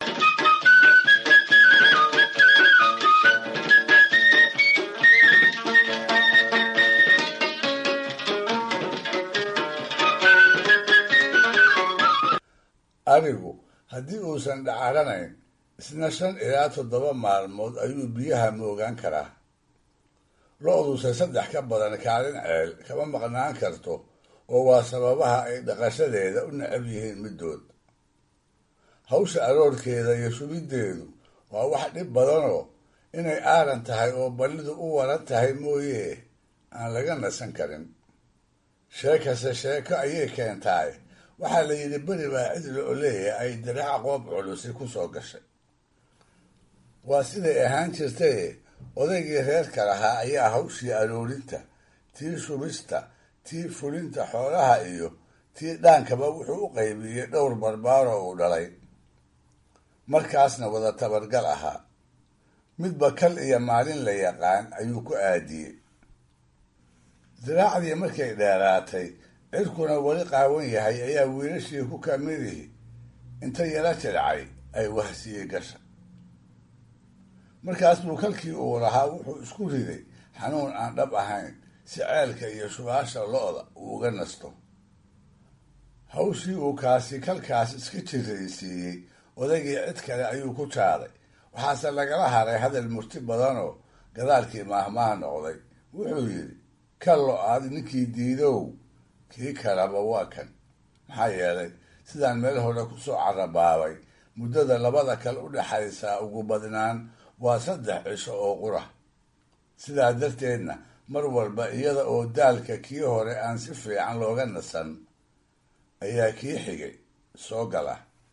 arigu haddii uusan dhacaranayn isna shan ilaa toddoba maalmood ayuu biyaha moogaan karaa lo-duse saddex ka badan kaalin ceel kama maqnaan karto oo waa sababaha ay dhaqashadeeda u necab yihiin middood hawsha aroorkeeda iyo shubiddeedu waa wax dhib badanoo inay aaran tahay oo ballidu u waran tahay mooye aan laga nasan karin sheekase sheeko ayay keentaay waxaa la yidhi beri baa cidla oo leeyahay ay diraac qoob culusi ku soo gashay waa siday ahaan jirtaye odaygii reerka lahaa ayaa hawshii aroorinta tii shubista tii fulinta xoolaha iyo tii dhaankaba wuxuu u qaybiyey dhowr barbaaro uu dhalay markaasna wada tabargal ahaa midba kal iyo maalin la yaqaan ayuu ku aadiyey diraacdii markay dheeraatay cirkuna weli qaawan yahay ayaa wiilashii ku kamidihi inta yala jilcay ay wahsiyey gasha markaas buu kalkii uu lahaa wuxuu isku riday xanuun aan dhab ahayn si ceelka iyo shubaasha lo-da uu uga nasto hawshii uu kaasi kalkaas iska jiraysiiyey odaygii cid kale ayuu ku jaaday waxaase lagala haray hadal murti badanoo gadaalkii maahmaah noqday wuxuu yidhi ka lo-aad ninkii diidow kii kalaba waa kan maxaa yeelay sidaan meel hore kusoo carabaabay muddada labada kale u dhexaysaa ugu badnaan waa saddex cisho oo qura sidaa darteedna mar walba iyada oo daalka kii hore aan si fiican looga nasan ayaa kii xigay soo gala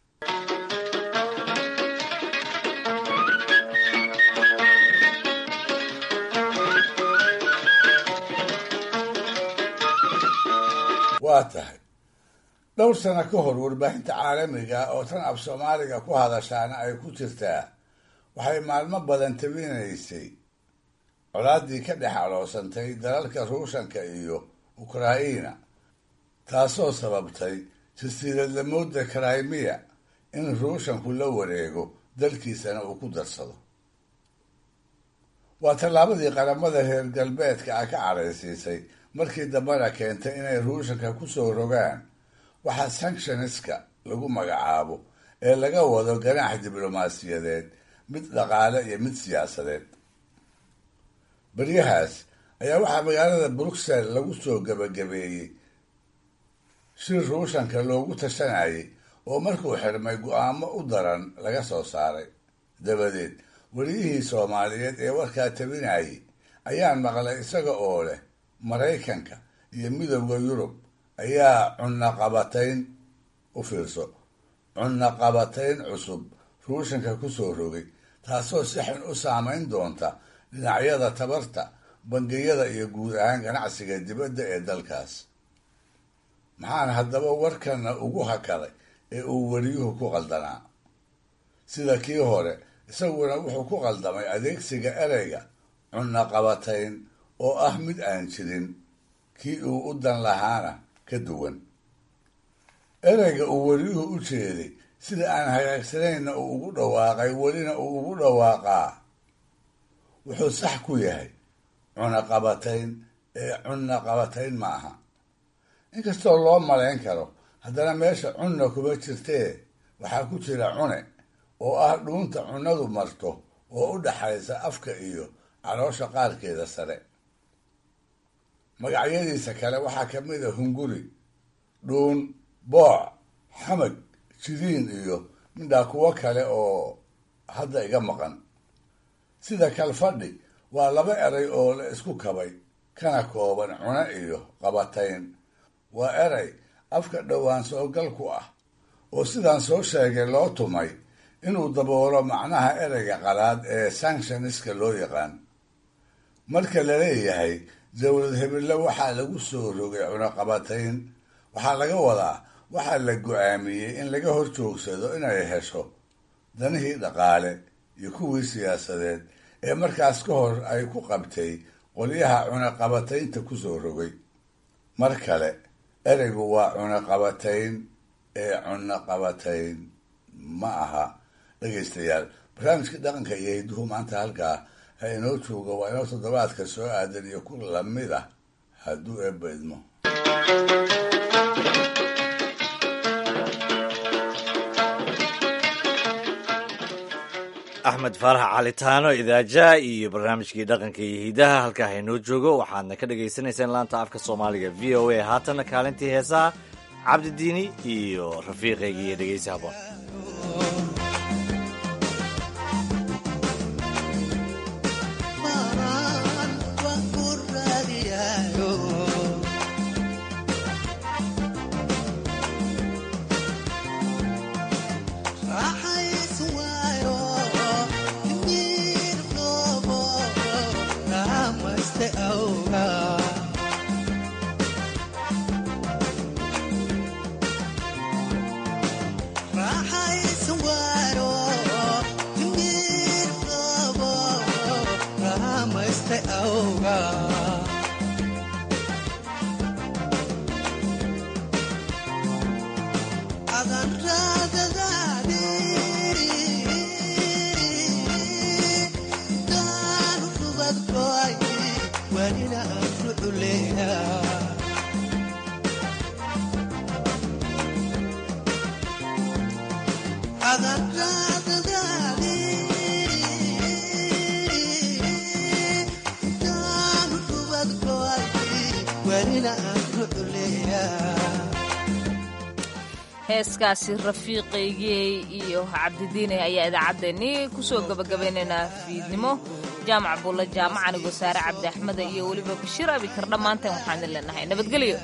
waa tahay dhowr sano ka hor warbaahinta caalamiga oo tan af soomaaliga ku hadashaana ay ku jirtaa waxay maalmo badan tabinaysay colaaddii ka dhex aloosantay dalalka ruushanka iyo ukraina taasoo sababtay jasiiradlamooda crimea in ruushanku la wareego dalkiisana uu ku darsado waa tallaabadii qaramada reer galbeedka ah ka cadhaysiisay markii dambena keentay inay ruushanka ku soo rogaan waxaa sanctioniska lagu magacaabo ee laga wado ganaax diblomaasiyadeed mid dhaqaale iyo mid siyaasadeed baryahaas ayaa waxaa magaalada bruxelles lagu soo gebagabeeyey shir ruushanka loogu tashanayay oo markuu xirmay go-aamo u daran laga soo saaray dabadeed weliyihii soomaaliyeed ee warkaa tabinayay ayaan maqlay isaga oo leh maraykanka iyo midowda yurub ayaa cunaqabatayn u fiirso cunaqabatayn cusub ruushanka ku soo rogay taasoo si xun u saamayn doonta dhinacyada tabarta bangiyada iyo guud ahaan ganacsiga dibadda ee dalkaas maxaan haddaba warkana ugu hakaday ee uu weliyuhu ku qaldanaa sida kii hore isaguna wuxuu ku qaldamay adeegsiga ereyga cunaqabatayn oo ah mid aan jirin kii uu u dan lahaana ka duwan ereyga uu weliyuhu u jeeday sida aan hagaagsanayna uu ugu dhawaaqay welina uu ugu dhawaaqaa wuxuu sax ku yahay cunaqabatayn ee cunaqabatayn ma aha inkastoo loo malayn karo haddana meesha cunna kuma jirtee waxaa ku jira cune oo ah dhuunta cunnadu marto oo u dhaxaysa afka iyo caloosha qaarkeeda sare magacyadiisa kale waxaa ka mid a hunguri dhuun booc xamag jiriin iyo midhaa kuwo kale oo hadda iga maqan sida kalfadhi waa laba eray oo la isku kabay kana kooban cune iyo qabatayn waa eray afka dhowaan soogal ku ah oo sidaan soo sheegay loo tumay inuu daboolo macnaha ereyga qalaad ee sanctioniska loo yaqaan marka la leeyahay dowlad hebelle waxaa lagu soo rogay cunaqabatayn waxaa laga wadaa waxaa la go-aamiyey in laga hor joogsado inay hesho danihii dhaqaale iyo kuwii siyaasadeed ee markaas ka hor ay ku qabtay qolyaha cunaqabataynta ku soo rogay mar kale ereygu waa cunaqabatayn ee cunaqabatayn ma aha dhegaystayaal barnaamijkii dhaqanka iyo hidduhu maanta halkaa ha inoo jooga waa inoo toddobaadka soo aadan iyo ku lamid ah hadduu eebba idmo axmed faarax calitaano idaaja iyo barnaamijkii dhaqanka iyo hidaha halkaa haynoo joogo waxaadna ka dhagaysanayseen laanta afka soomaaliga v o a haatanna kaalintii heesaha cabdidiini iyo rafiiqeygii iyo dhegeysi haboon heeskaasi rafiiqaygii iyo cabdidiine ayaa idaacaddeenii kusoo gabagabaynaynaa fiidnimo jaamac buulla jaamac anigoo saare cabdi axmeda iyo weliba bashiir abikar dhammaanteen waxaan idin leenahay nabadgelyo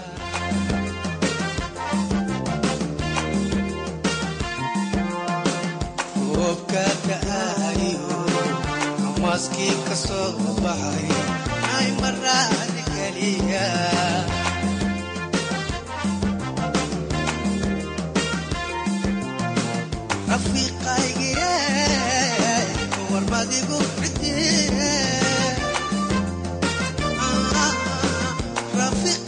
maskii ka soo baxay ay maraadi keliya rafiiqaygiye warmadigu cidie rafiiq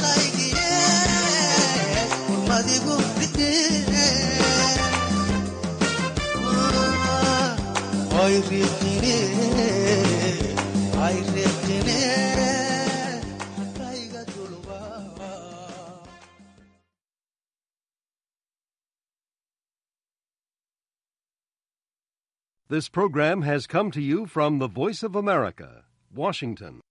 hay riiqine hay riiqine rayga dulba This program has come to you from the Voice of America, Washington.